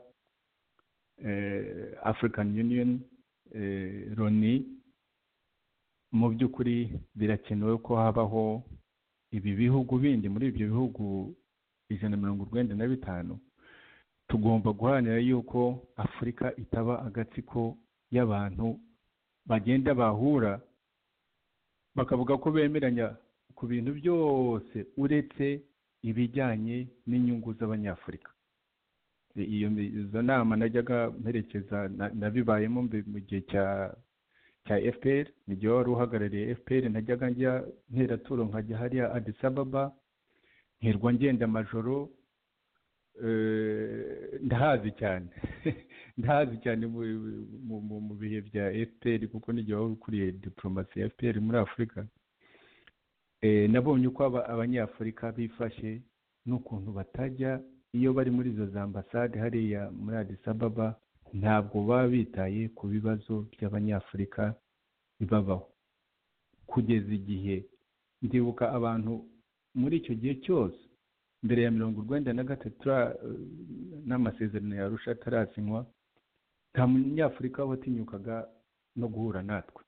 eh, african union eh, loni mu by'ukuri birakenewe ko habaho ibi bihugu bindi muri ibyo bihugu ijana na mirongo urwenda na bitanu tugomba guharanira yuko afurika itaba agatsiko y'abantu bagenda bahura bakavuga ko bemeranya ku bintu byose uretse ibijyanye n'inyungu z'abanyafurika I- iyo mi- izo nama najyaga mperekeza na- nabibayemo mbi- mu gihe cya cya fpr n'igihe wari uhagarariye fpr najyaga njya nteraturo nkajya hariya adis ababa ntirwa ngenda amajoro eh, ndahazi cyane ndahazi cyane mu- mu- mu- mu bihe bya fpr kuko n'igihe wari ukuriye diporomasi ya fpr muri afurika Eh, nabonye uko aba- abanyafurika bifashe n'ukuntu batajya iyo bari muri izo za ambasade hariya muri adis ababa ntabwo baba bitaye ku bibazo by'abanyafurika bibabaho kugeza igihe ndibuka abantu muri icyo gihe cyose mbere ya mirongo urwenda na gatatu tura- n'amasezerano ya arusha atarasinywa nta munyafurika watinyukaga no guhura natwe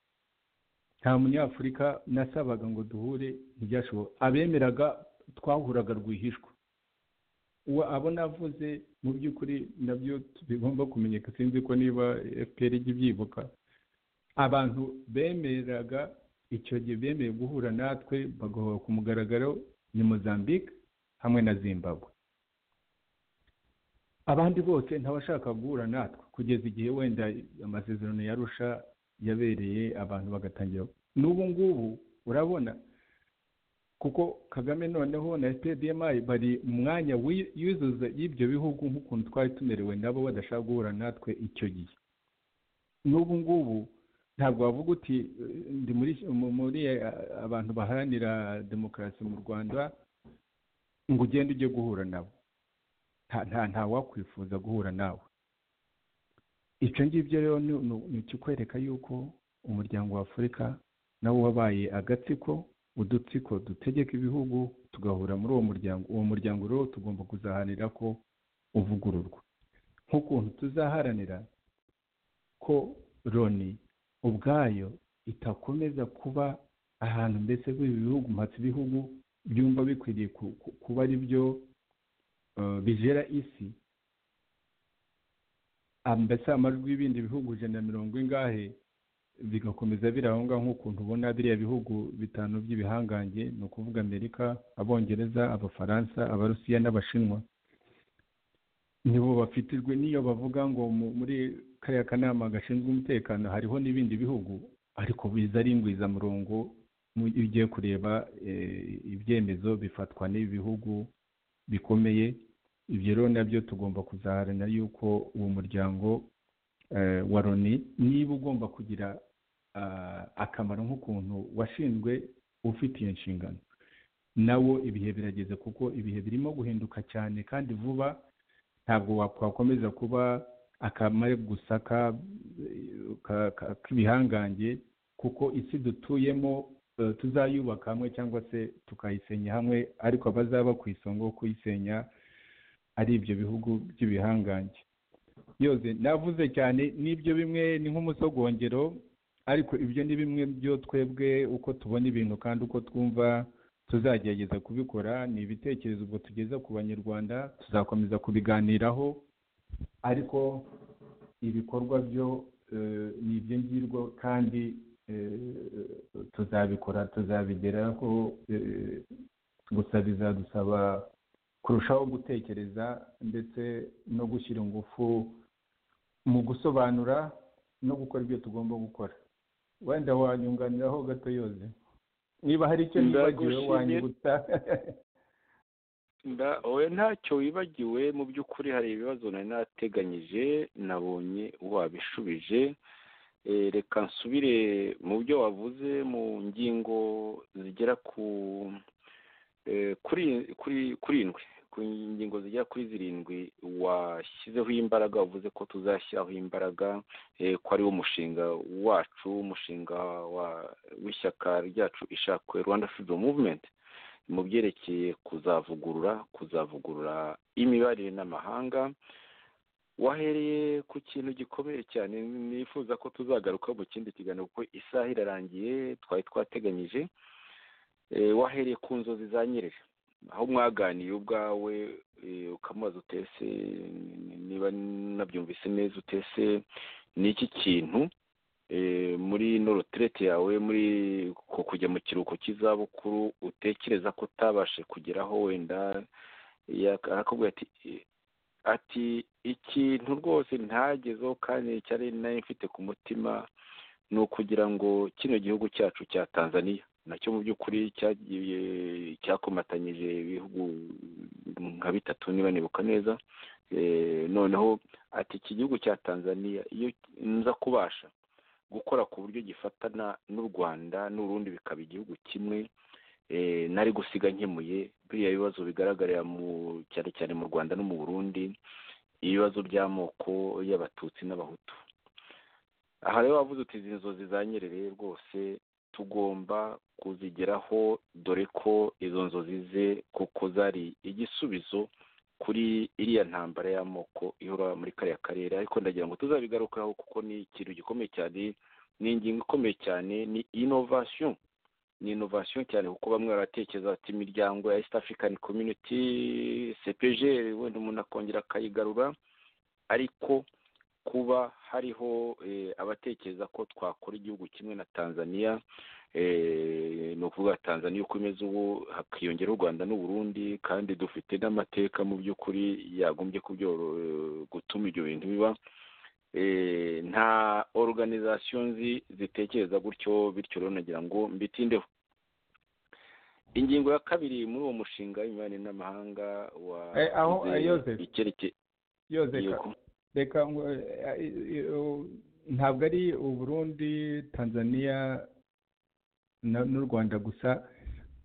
nta munyafurika nasabaga ngo duhure ntibyashoboka abemeraga twahuraga rwihishwa uwo abo navuze mu by'ukuri nabyo bigomba kumenyeka sinzi ko niba fpr ijya ibyibuka abantu bemeraga icyo gihe bemeye guhura natwe bagahora ku mugaragaro ni mozambique hamwe na zimbabwe abandi bose ntawashaka guhura natwe kugeza igihe wenda amasezerano yarusha yabereye abantu bagatangira n'ubu ngubu urabona kuko kagame noneho na pdmi bari mu mwanya w'i- yuzuza y'ibyo bihugu nk'ukuntu twari tumerewe nabo badashaka guhura natwe icyo gihe n'ubu ngubu ntabwo wavuga uti eh, ndi muri mu- muri eh, abantu baharanira demokarasi mu rwanda ngo ugende ujye guhura nabo nta nta ntawakwifuza guhura nawe icyo ngibyo rero ni- ni ni ikikwereka yuko umuryango wa afurika nawo wabaye agatsiko udutsiko dutegeka ibihugu tugahura muri uwo muryango uwo muryango rero tugomba kuzaharanira ko uvugururwa nk'ukuntu tuzaharanira ko loni ubwayo itakomeza kuba ahantu mbese bw'ibi bihugu mpatse ibihugu byumva bikwiriye ku- ku- kuba ari byo eh, bijera isi Ah, mbese amajwi y'ibindi bihugu ijana na mirongo ingahe bigakomeza biri aho ngaho nk'ukuntu ubona biriya bihugu bitanu by'ibihangange ni ukuvuga amerika abongereza abafaransa abarusiya n'abashinwa nibo bafitijwe n'iyo bavuga ngo mu- muri kariya kanama gashinzwe umutekano hariho n'ibindi bihugu ariko biza ari ingwizamurongo mu- iyo ugiye kureba eh, ibyemezo bifatwa n'ibihugu bikomeye ibyo rero nabyo tugomba kuzaharanira yuko uwo muryango eh, wa loni niba ugomba kugira ah, akamaro nk'ukuntu washinzwe ufite iyo nshingano nawo ibihe birageze kuko ibihe birimo guhinduka cyane kandi vuba ntabwo wakwakomeza kuba akamare gusa ka- ka- ka- k'ibihangange kuko isi dutuyemo eh, tuzayubaka hamwe cyangwa se tukayisenya hamwe ariko abazaba ku isonga wo kuyisenya ari ibyo bihugu by'ibihangange yoze navuze cyane n'ibyo bimwe ni nk'umusogongero ariko ibyo ni bimwe byo twebwe uko tubona ibintu kandi uko twumva tuzagerageza kubikora ni ibitekerezo ubwo tugeza ku banyarwanda tuzakomeza kubiganiraho ariko ibikorwa byo eh, ni iby'ingirwa kandi eh, tuzabikora tuzabigeraho eh, gusa bizadusaba kurushaho gutekereza ndetse no gushyira ingufu mu gusobanura no gukora ibyo tugomba gukora wenda wanyunganiraho gato yoze niba hari icyo nibagiwe Ndagushimira. wanyibutsa Nda- oya ntacyo wibagiwe mu by'ukuri hari ibibazo nari nateganyije nabonye wabishubije Eh, reka nsubire mu byo wavuze mu ngingo zigera ku eh, kuri kuri kurindwi ku ngingo zigera kuri zirindwi washyizeho imbaraga wavuze ko tuzashyiraho imbaraga eh, ko ari wo mushinga wacu umushinga wa- w'ishyaka ryacu ishakwe rwanda freedom movement mu byerekeye kuzavugurura kuzavugurura imibarire n'amahanga wahereye ku kintu gikomeye cyane nifuza ko tuzagaruka mu kindi kiganiro kuko isaha irarangiye twari twateganyije Eh, wahereye ku nzozi za nyerere aho mwaganiye ubwawe eh, ukamubaza utese niba nabyumvise neza utese ni iki kintu eh, muri ino retirete yawe muri ku- kujya mu kiruhuko cy'izabukuru utekereza ko utabashe kugeraho wenda yaka- arakubwira ati "Eh, ati ikintu rwose ntagezeho kandi cyari nari mfite ku mutima ni ukugira ngo kino gihugu cyacu cya tanzania nacyo mu by'ukuri cyagiye cyakomatanyije ibihugu nka bitatu niba nibuka neza Eh, noneho ati iki gihugu cya tanzania iyo nza kubasha gukora ku buryo gifatana n'u rwanda n'urundi bikaba igihugu kimwe eh, nari gusiga nkemuye biriya bibazo bigaragarira mu cyane cyane mu rwanda no mu burundi ibibazo by'amoko y'abatutsi n'abahutu aha rero wavuze uti izi nzozi za nyerere rwose tugomba kuzigeraho dore ko izo nzozi ze kuko zari igisubizo kuri iriya ntambara y'amoko ihora muri kariya karere ariko ndagira ngo tuzabigarukaho kuko ni ikintu gikomeye cyane ni ingingo ikomeye cyane ni inovasiyo ni inovasiyo cyane kuko bamwe baratekereza ati imiryango ya east african community cpg wenda umuntu akongera akayigarura ariko kuba hariho eh, abatekereza ko twakora igihugu kimwe na tanzania eh, ni ukuvuga tanzania uko imeze ubu hakiyongeraho u rwanda n'u burundi kandi dufite n'amateka mu by'ukuri yagombye kubyororo- gutuma ibyo bintu biba eh, nta organization nzi zitekereza gutyo bityo rero nagira ngo mbitindeho ingingo ya kabiri muri uwo mushinga w'imibanire n'amahanga wa Eh, aho- eh, Joseph. icyerekeye yoze ka- yego. reka ngo eh, eh, eh, ntabwo ari uburundi tanzania na- n'u rwanda gusa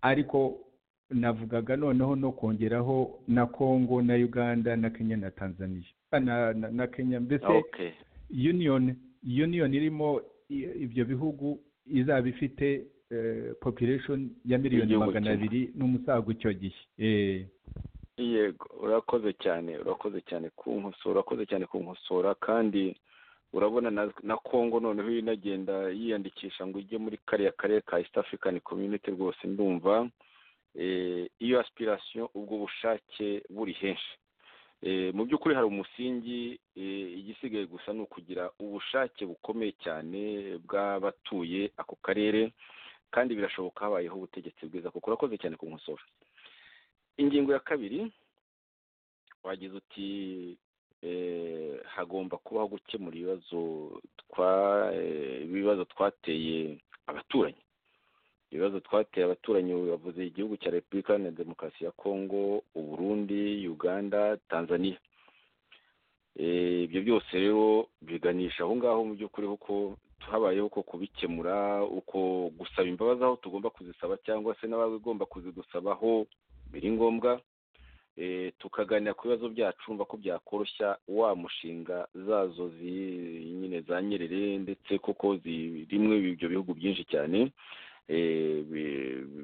ariko navugaga noneho no kongeraho na congo na uganda na kenya na tanzania Ah, na, na, na kenya mbese okay union union irimo i- ibyo bihugu izaba ifite eh, population ya miliyoni Igihugu magana kimwe. abiri n'umusago icyo gihe Eh, yego urakoze cyane urakoze cyane kunkosora urakoze cyane kunkosora kandi urabona na, na congo noneho inagenda yiyandikisha ngo ijye muri kariya karere ka east african community rwose ndumva eh, iyo aspiration ubwo bushake buri henshi Eh, mu by'ukuri hari umusingi eh, igisigaye gusa ni ukugira ubushake bukomeye cyane bw'abatuye ako karere kandi birashoboka habayeho ubutegetsi bwiza kuko urakoze cyane kunkosora ingingo ya kabiri wagize uti hagomba kubaho gukemura ibibazo ibibazo twateye abaturanyi ibibazo twateye abaturanyi bavuze igihugu cya repubulika iharanira demokarasi ya kongo uburundi uganda tanzania ibyo byose rero biganisha aho ngaho mu by'ukuri uko habayeho uko kubikemura uko gusaba imbabazi aho tugomba kuzisaba cyangwa se n'abagomba kuzidusabaho biri ngombwa tukaganira ku bibazo byacu urumva ko byakoroshya wa mushinga zazo nyine za nyerere ndetse koko rimwe ibyo bihugu byinshi cyane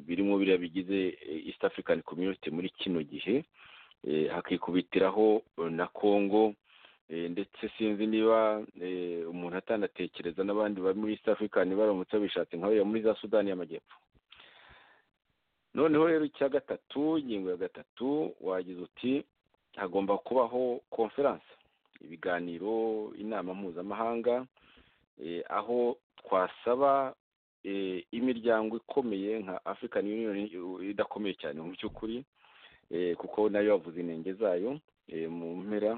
birimo biriya bigize east african community muri kino gihe hakikubitiraho na congo ndetse sinzi niba umuntu atanatekereza n'abandi bari muri east african baramutse babishatse nk'abariya muri za sudani y'amajyepfo noneho rero icya gatatu ingingo ya gatatu wagize uti hagomba kubaho konferanse ibiganiro inama mpuzamahanga aho twasaba imiryango ikomeye nka african union idakomeye cyane mu by'ukuri kuko nayo yavuze intenge zayo mu mpera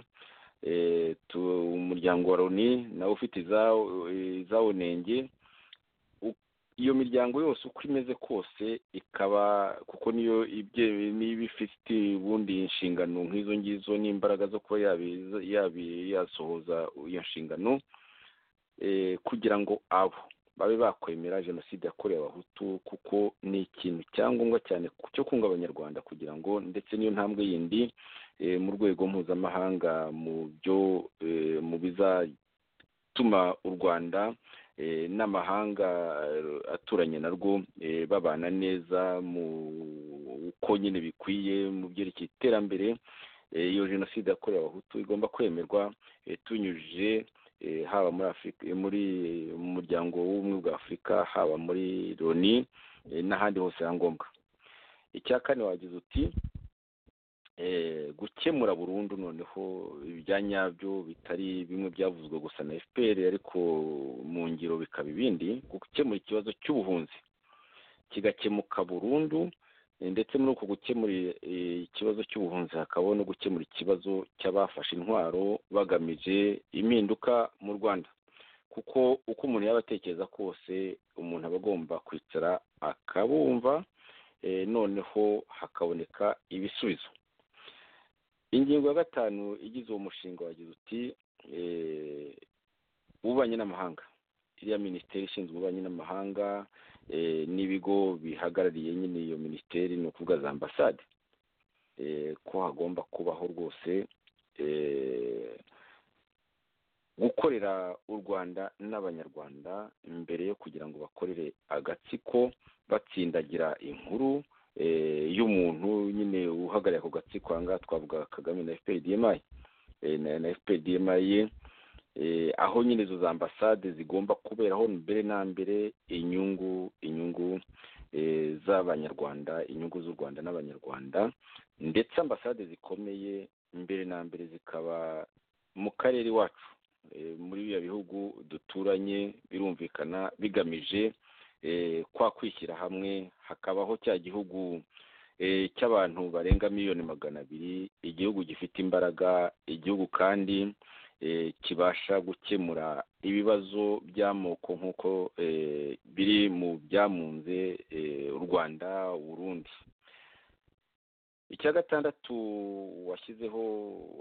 umuryango wa loni nawe ufite izawo ntenge iyo miryango yose uko imeze kose ikaba kuko niyo niba ifite ubundi inshingano nk'izo ngizo n'imbaraga zo kuba yasohoza iyo nshingano kugira ngo abo babe bakwemera jenoside yakorewe abahutu kuko ni ikintu cyangombwa cyane cyo kunga abanyarwanda kugira ngo ndetse n'iyo ntambwe yindi mu rwego mpuzamahanga mu byo mu bizatuma u rwanda n'amahanga aturanye narwo babana neza mu uko nyine bikwiye mu byerekeye iterambere iyo jenoside yakorewe abahutu igomba kwemerwa tunyujije haba muri afurika muri mu muryango w'ubumwe bwa afurika haba muri loni n'ahandi hose ya ngombwa icya kane wagize uti gukemura burundu noneho ibya nyabyo bitari bimwe byavuzwe gusa na fpr ariko mu ngiro bikaba ibindi gukemura ikibazo cy'ubuhunzi kigakemuka burundu ndetse muri uko gukemura ikibazo cy'ubuhunzi hakabaho no gukemura ikibazo cy'abafashe intwaro bagamije impinduka mu rwanda kuko uko umuntu yaba atekereza kose umuntu aba agomba kwicara akabumva noneho hakaboneka ibisubizo ingingo ya gatanu igize uwo mushinga wagize uti ububanyi n'amahanga iriya minisiteri ishinzwe ububanyi n'amahanga n'ibigo bihagarariye nyine iyo minisiteri ni ukuvuga za ambasade ko hagomba kubaho rwose gukorera u rwanda n'abanyarwanda mbere yo kugira ngo bakorere agatsiko batsindagira inkuru y'umuntu nyine uhagarariye ako gatsiko aha ngaha twavuga kagame na fprdmi na fprdmi aho nyine izo za ambasade zigomba kuberaho mbere na mbere inyungu inyungu z'abanyarwanda inyungu z'u rwanda n'abanyarwanda ndetse ambasade zikomeye mbere na mbere zikaba mu karere iwacu muri biriya bihugu duturanye birumvikana bigamije kwa kwishyira hamwe hakabaho cya gihugu cy'abantu barenga miliyoni magana abiri igihugu gifite imbaraga igihugu kandi kibasha gukemura ibibazo by'amoko nk'uko biri mu byamunze u rwanda urundi icya gatandatu washyizeho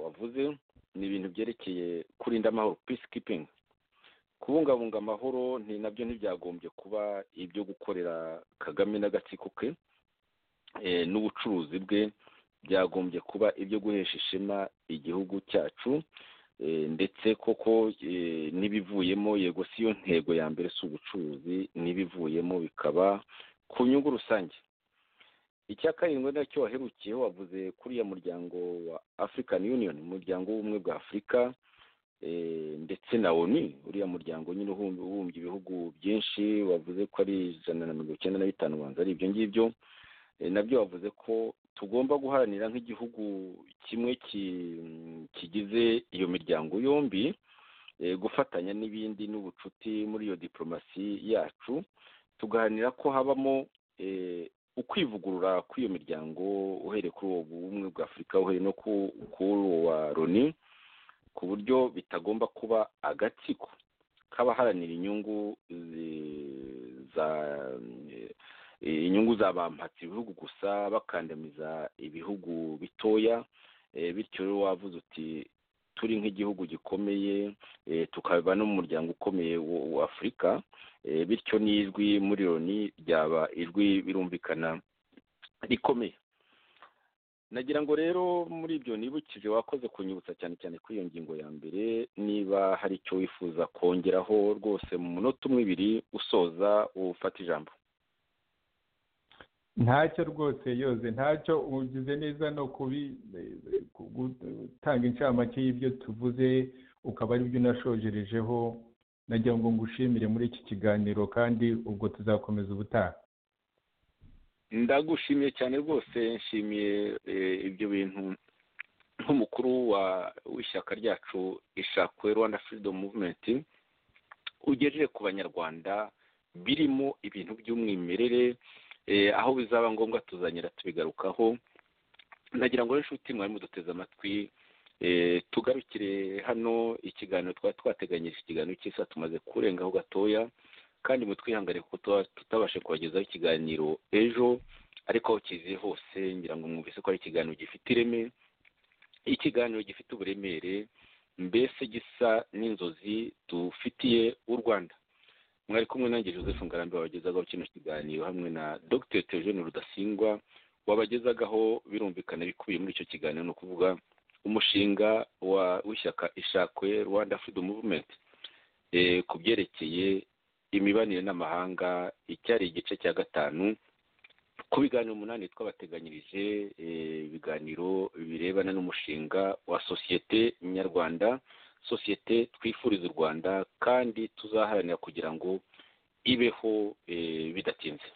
wavuze ni ibintu byerekeye kurinda amahoro peace keeping kubungabunga amahoro ni nabyo ntibyagombye kuba ibyo gukorera kagame n'agatsiko ke n'ubucuruzi bwe byagombye kuba ibyo guhesha ishema igihugu cyacu ndetse koko n'ibivuyemo yego si yo ntego ya mbere si ubucuruzi n'ibivuyemo bikaba ku nyungu rusange icya karindwi nacyo waherukiyeho wavuze kuriya muryango wa african union umuryango w'ubumwe bwa afurika ndetse na oni uriya muryango nyine ubumbye ibihugu byinshi wavuze ko ari ijana na mirongo icyenda na bitanu ubanza ari ibyo ngibyo nabyo wavuze ko tugomba guharanira nk'igihugu kimwe kigize iyo miryango yombi gufatanya n'ibindi n'ubucuti muri iyo diporomasi yacu tugaharanira ko habamo ukwivugurura kw'iyo miryango uhereye kuri uwo bumwe bwa afurika uhereye no kuri uwo wa loni ku buryo bitagomba kuba agatsiko k'abaharanira inyungu zi- za inyungu za bampatse ibihugu gusa bakandamiza ibihugu bitoya Eh, bityo rero wavuze uti turi nk'igihugu gikomeye eh, tukaba n'umuryango ukomeye wa- wa afurika Eh, bityo n'ijwi muri loni ryaba ijwi birumvikana rikomeye nagira ngo rero muri ibyo nibukije wakoze kunyibutsa cyane cyane kuri iyo ngingo ya mbere niba hari icyo wifuza kongeraho rwose mu munota umwe ibiri usoza ufata ijambo ntacyo rwose yoze ntacyo ugize neza no kubi- ku- gutanga inshamake y'ibyo tuvuze ukaba aribyo unashojerejeho nagira ngo ngushimire muri iki kiganiro kandi ubwo tuzakomeza ubutaha ndagushimiye cyane rwose nshimiye eh, ibyo bintu nk'umukuru wa- w'ishyaka ryacu ishakwe rwanda freedom movement ugejeje ku banyarwanda birimo ibintu by'umwimerere eh, aho bizaba ngombwa tuzanyira tubigarukaho nagira ngo rero inshuti mwari muduteze amatwi eh, tugarukire hano ikiganiro twari twateganyije ikiganiro cy'isa tumaze kurengaho gatoya kandi mutwihangane kuko tuba tutabashe kubagezaho ikiganiro ejo ariko aho kiziye hose ngira ngo mwumvise ko ari ikiganiro gifite ireme ikiganiro gifite uburemere mbese gisa n'inzozi dufitiye u rwanda mwari kumwe nanjye joseph ngarambe wabagezagaho kino kiganiro hamwe na dr theogene rudasingwa wabagezagaho birumvikana ibikubiye muri icyo kiganiro ni ukuvuga umushinga wa- w'ishyaka ishakwe rwanda freedom movement eh, ku byerekeye imibanire n'amahanga icyari igice cya gatanu ku biganiro umunani twabateganyirije eh, ibiganiro birebana n'umushinga wa sosiyete nyarwanda sosiyete twifuriza u rwanda kandi tuzaharanira kugira ngo ibeho eh, bidatinze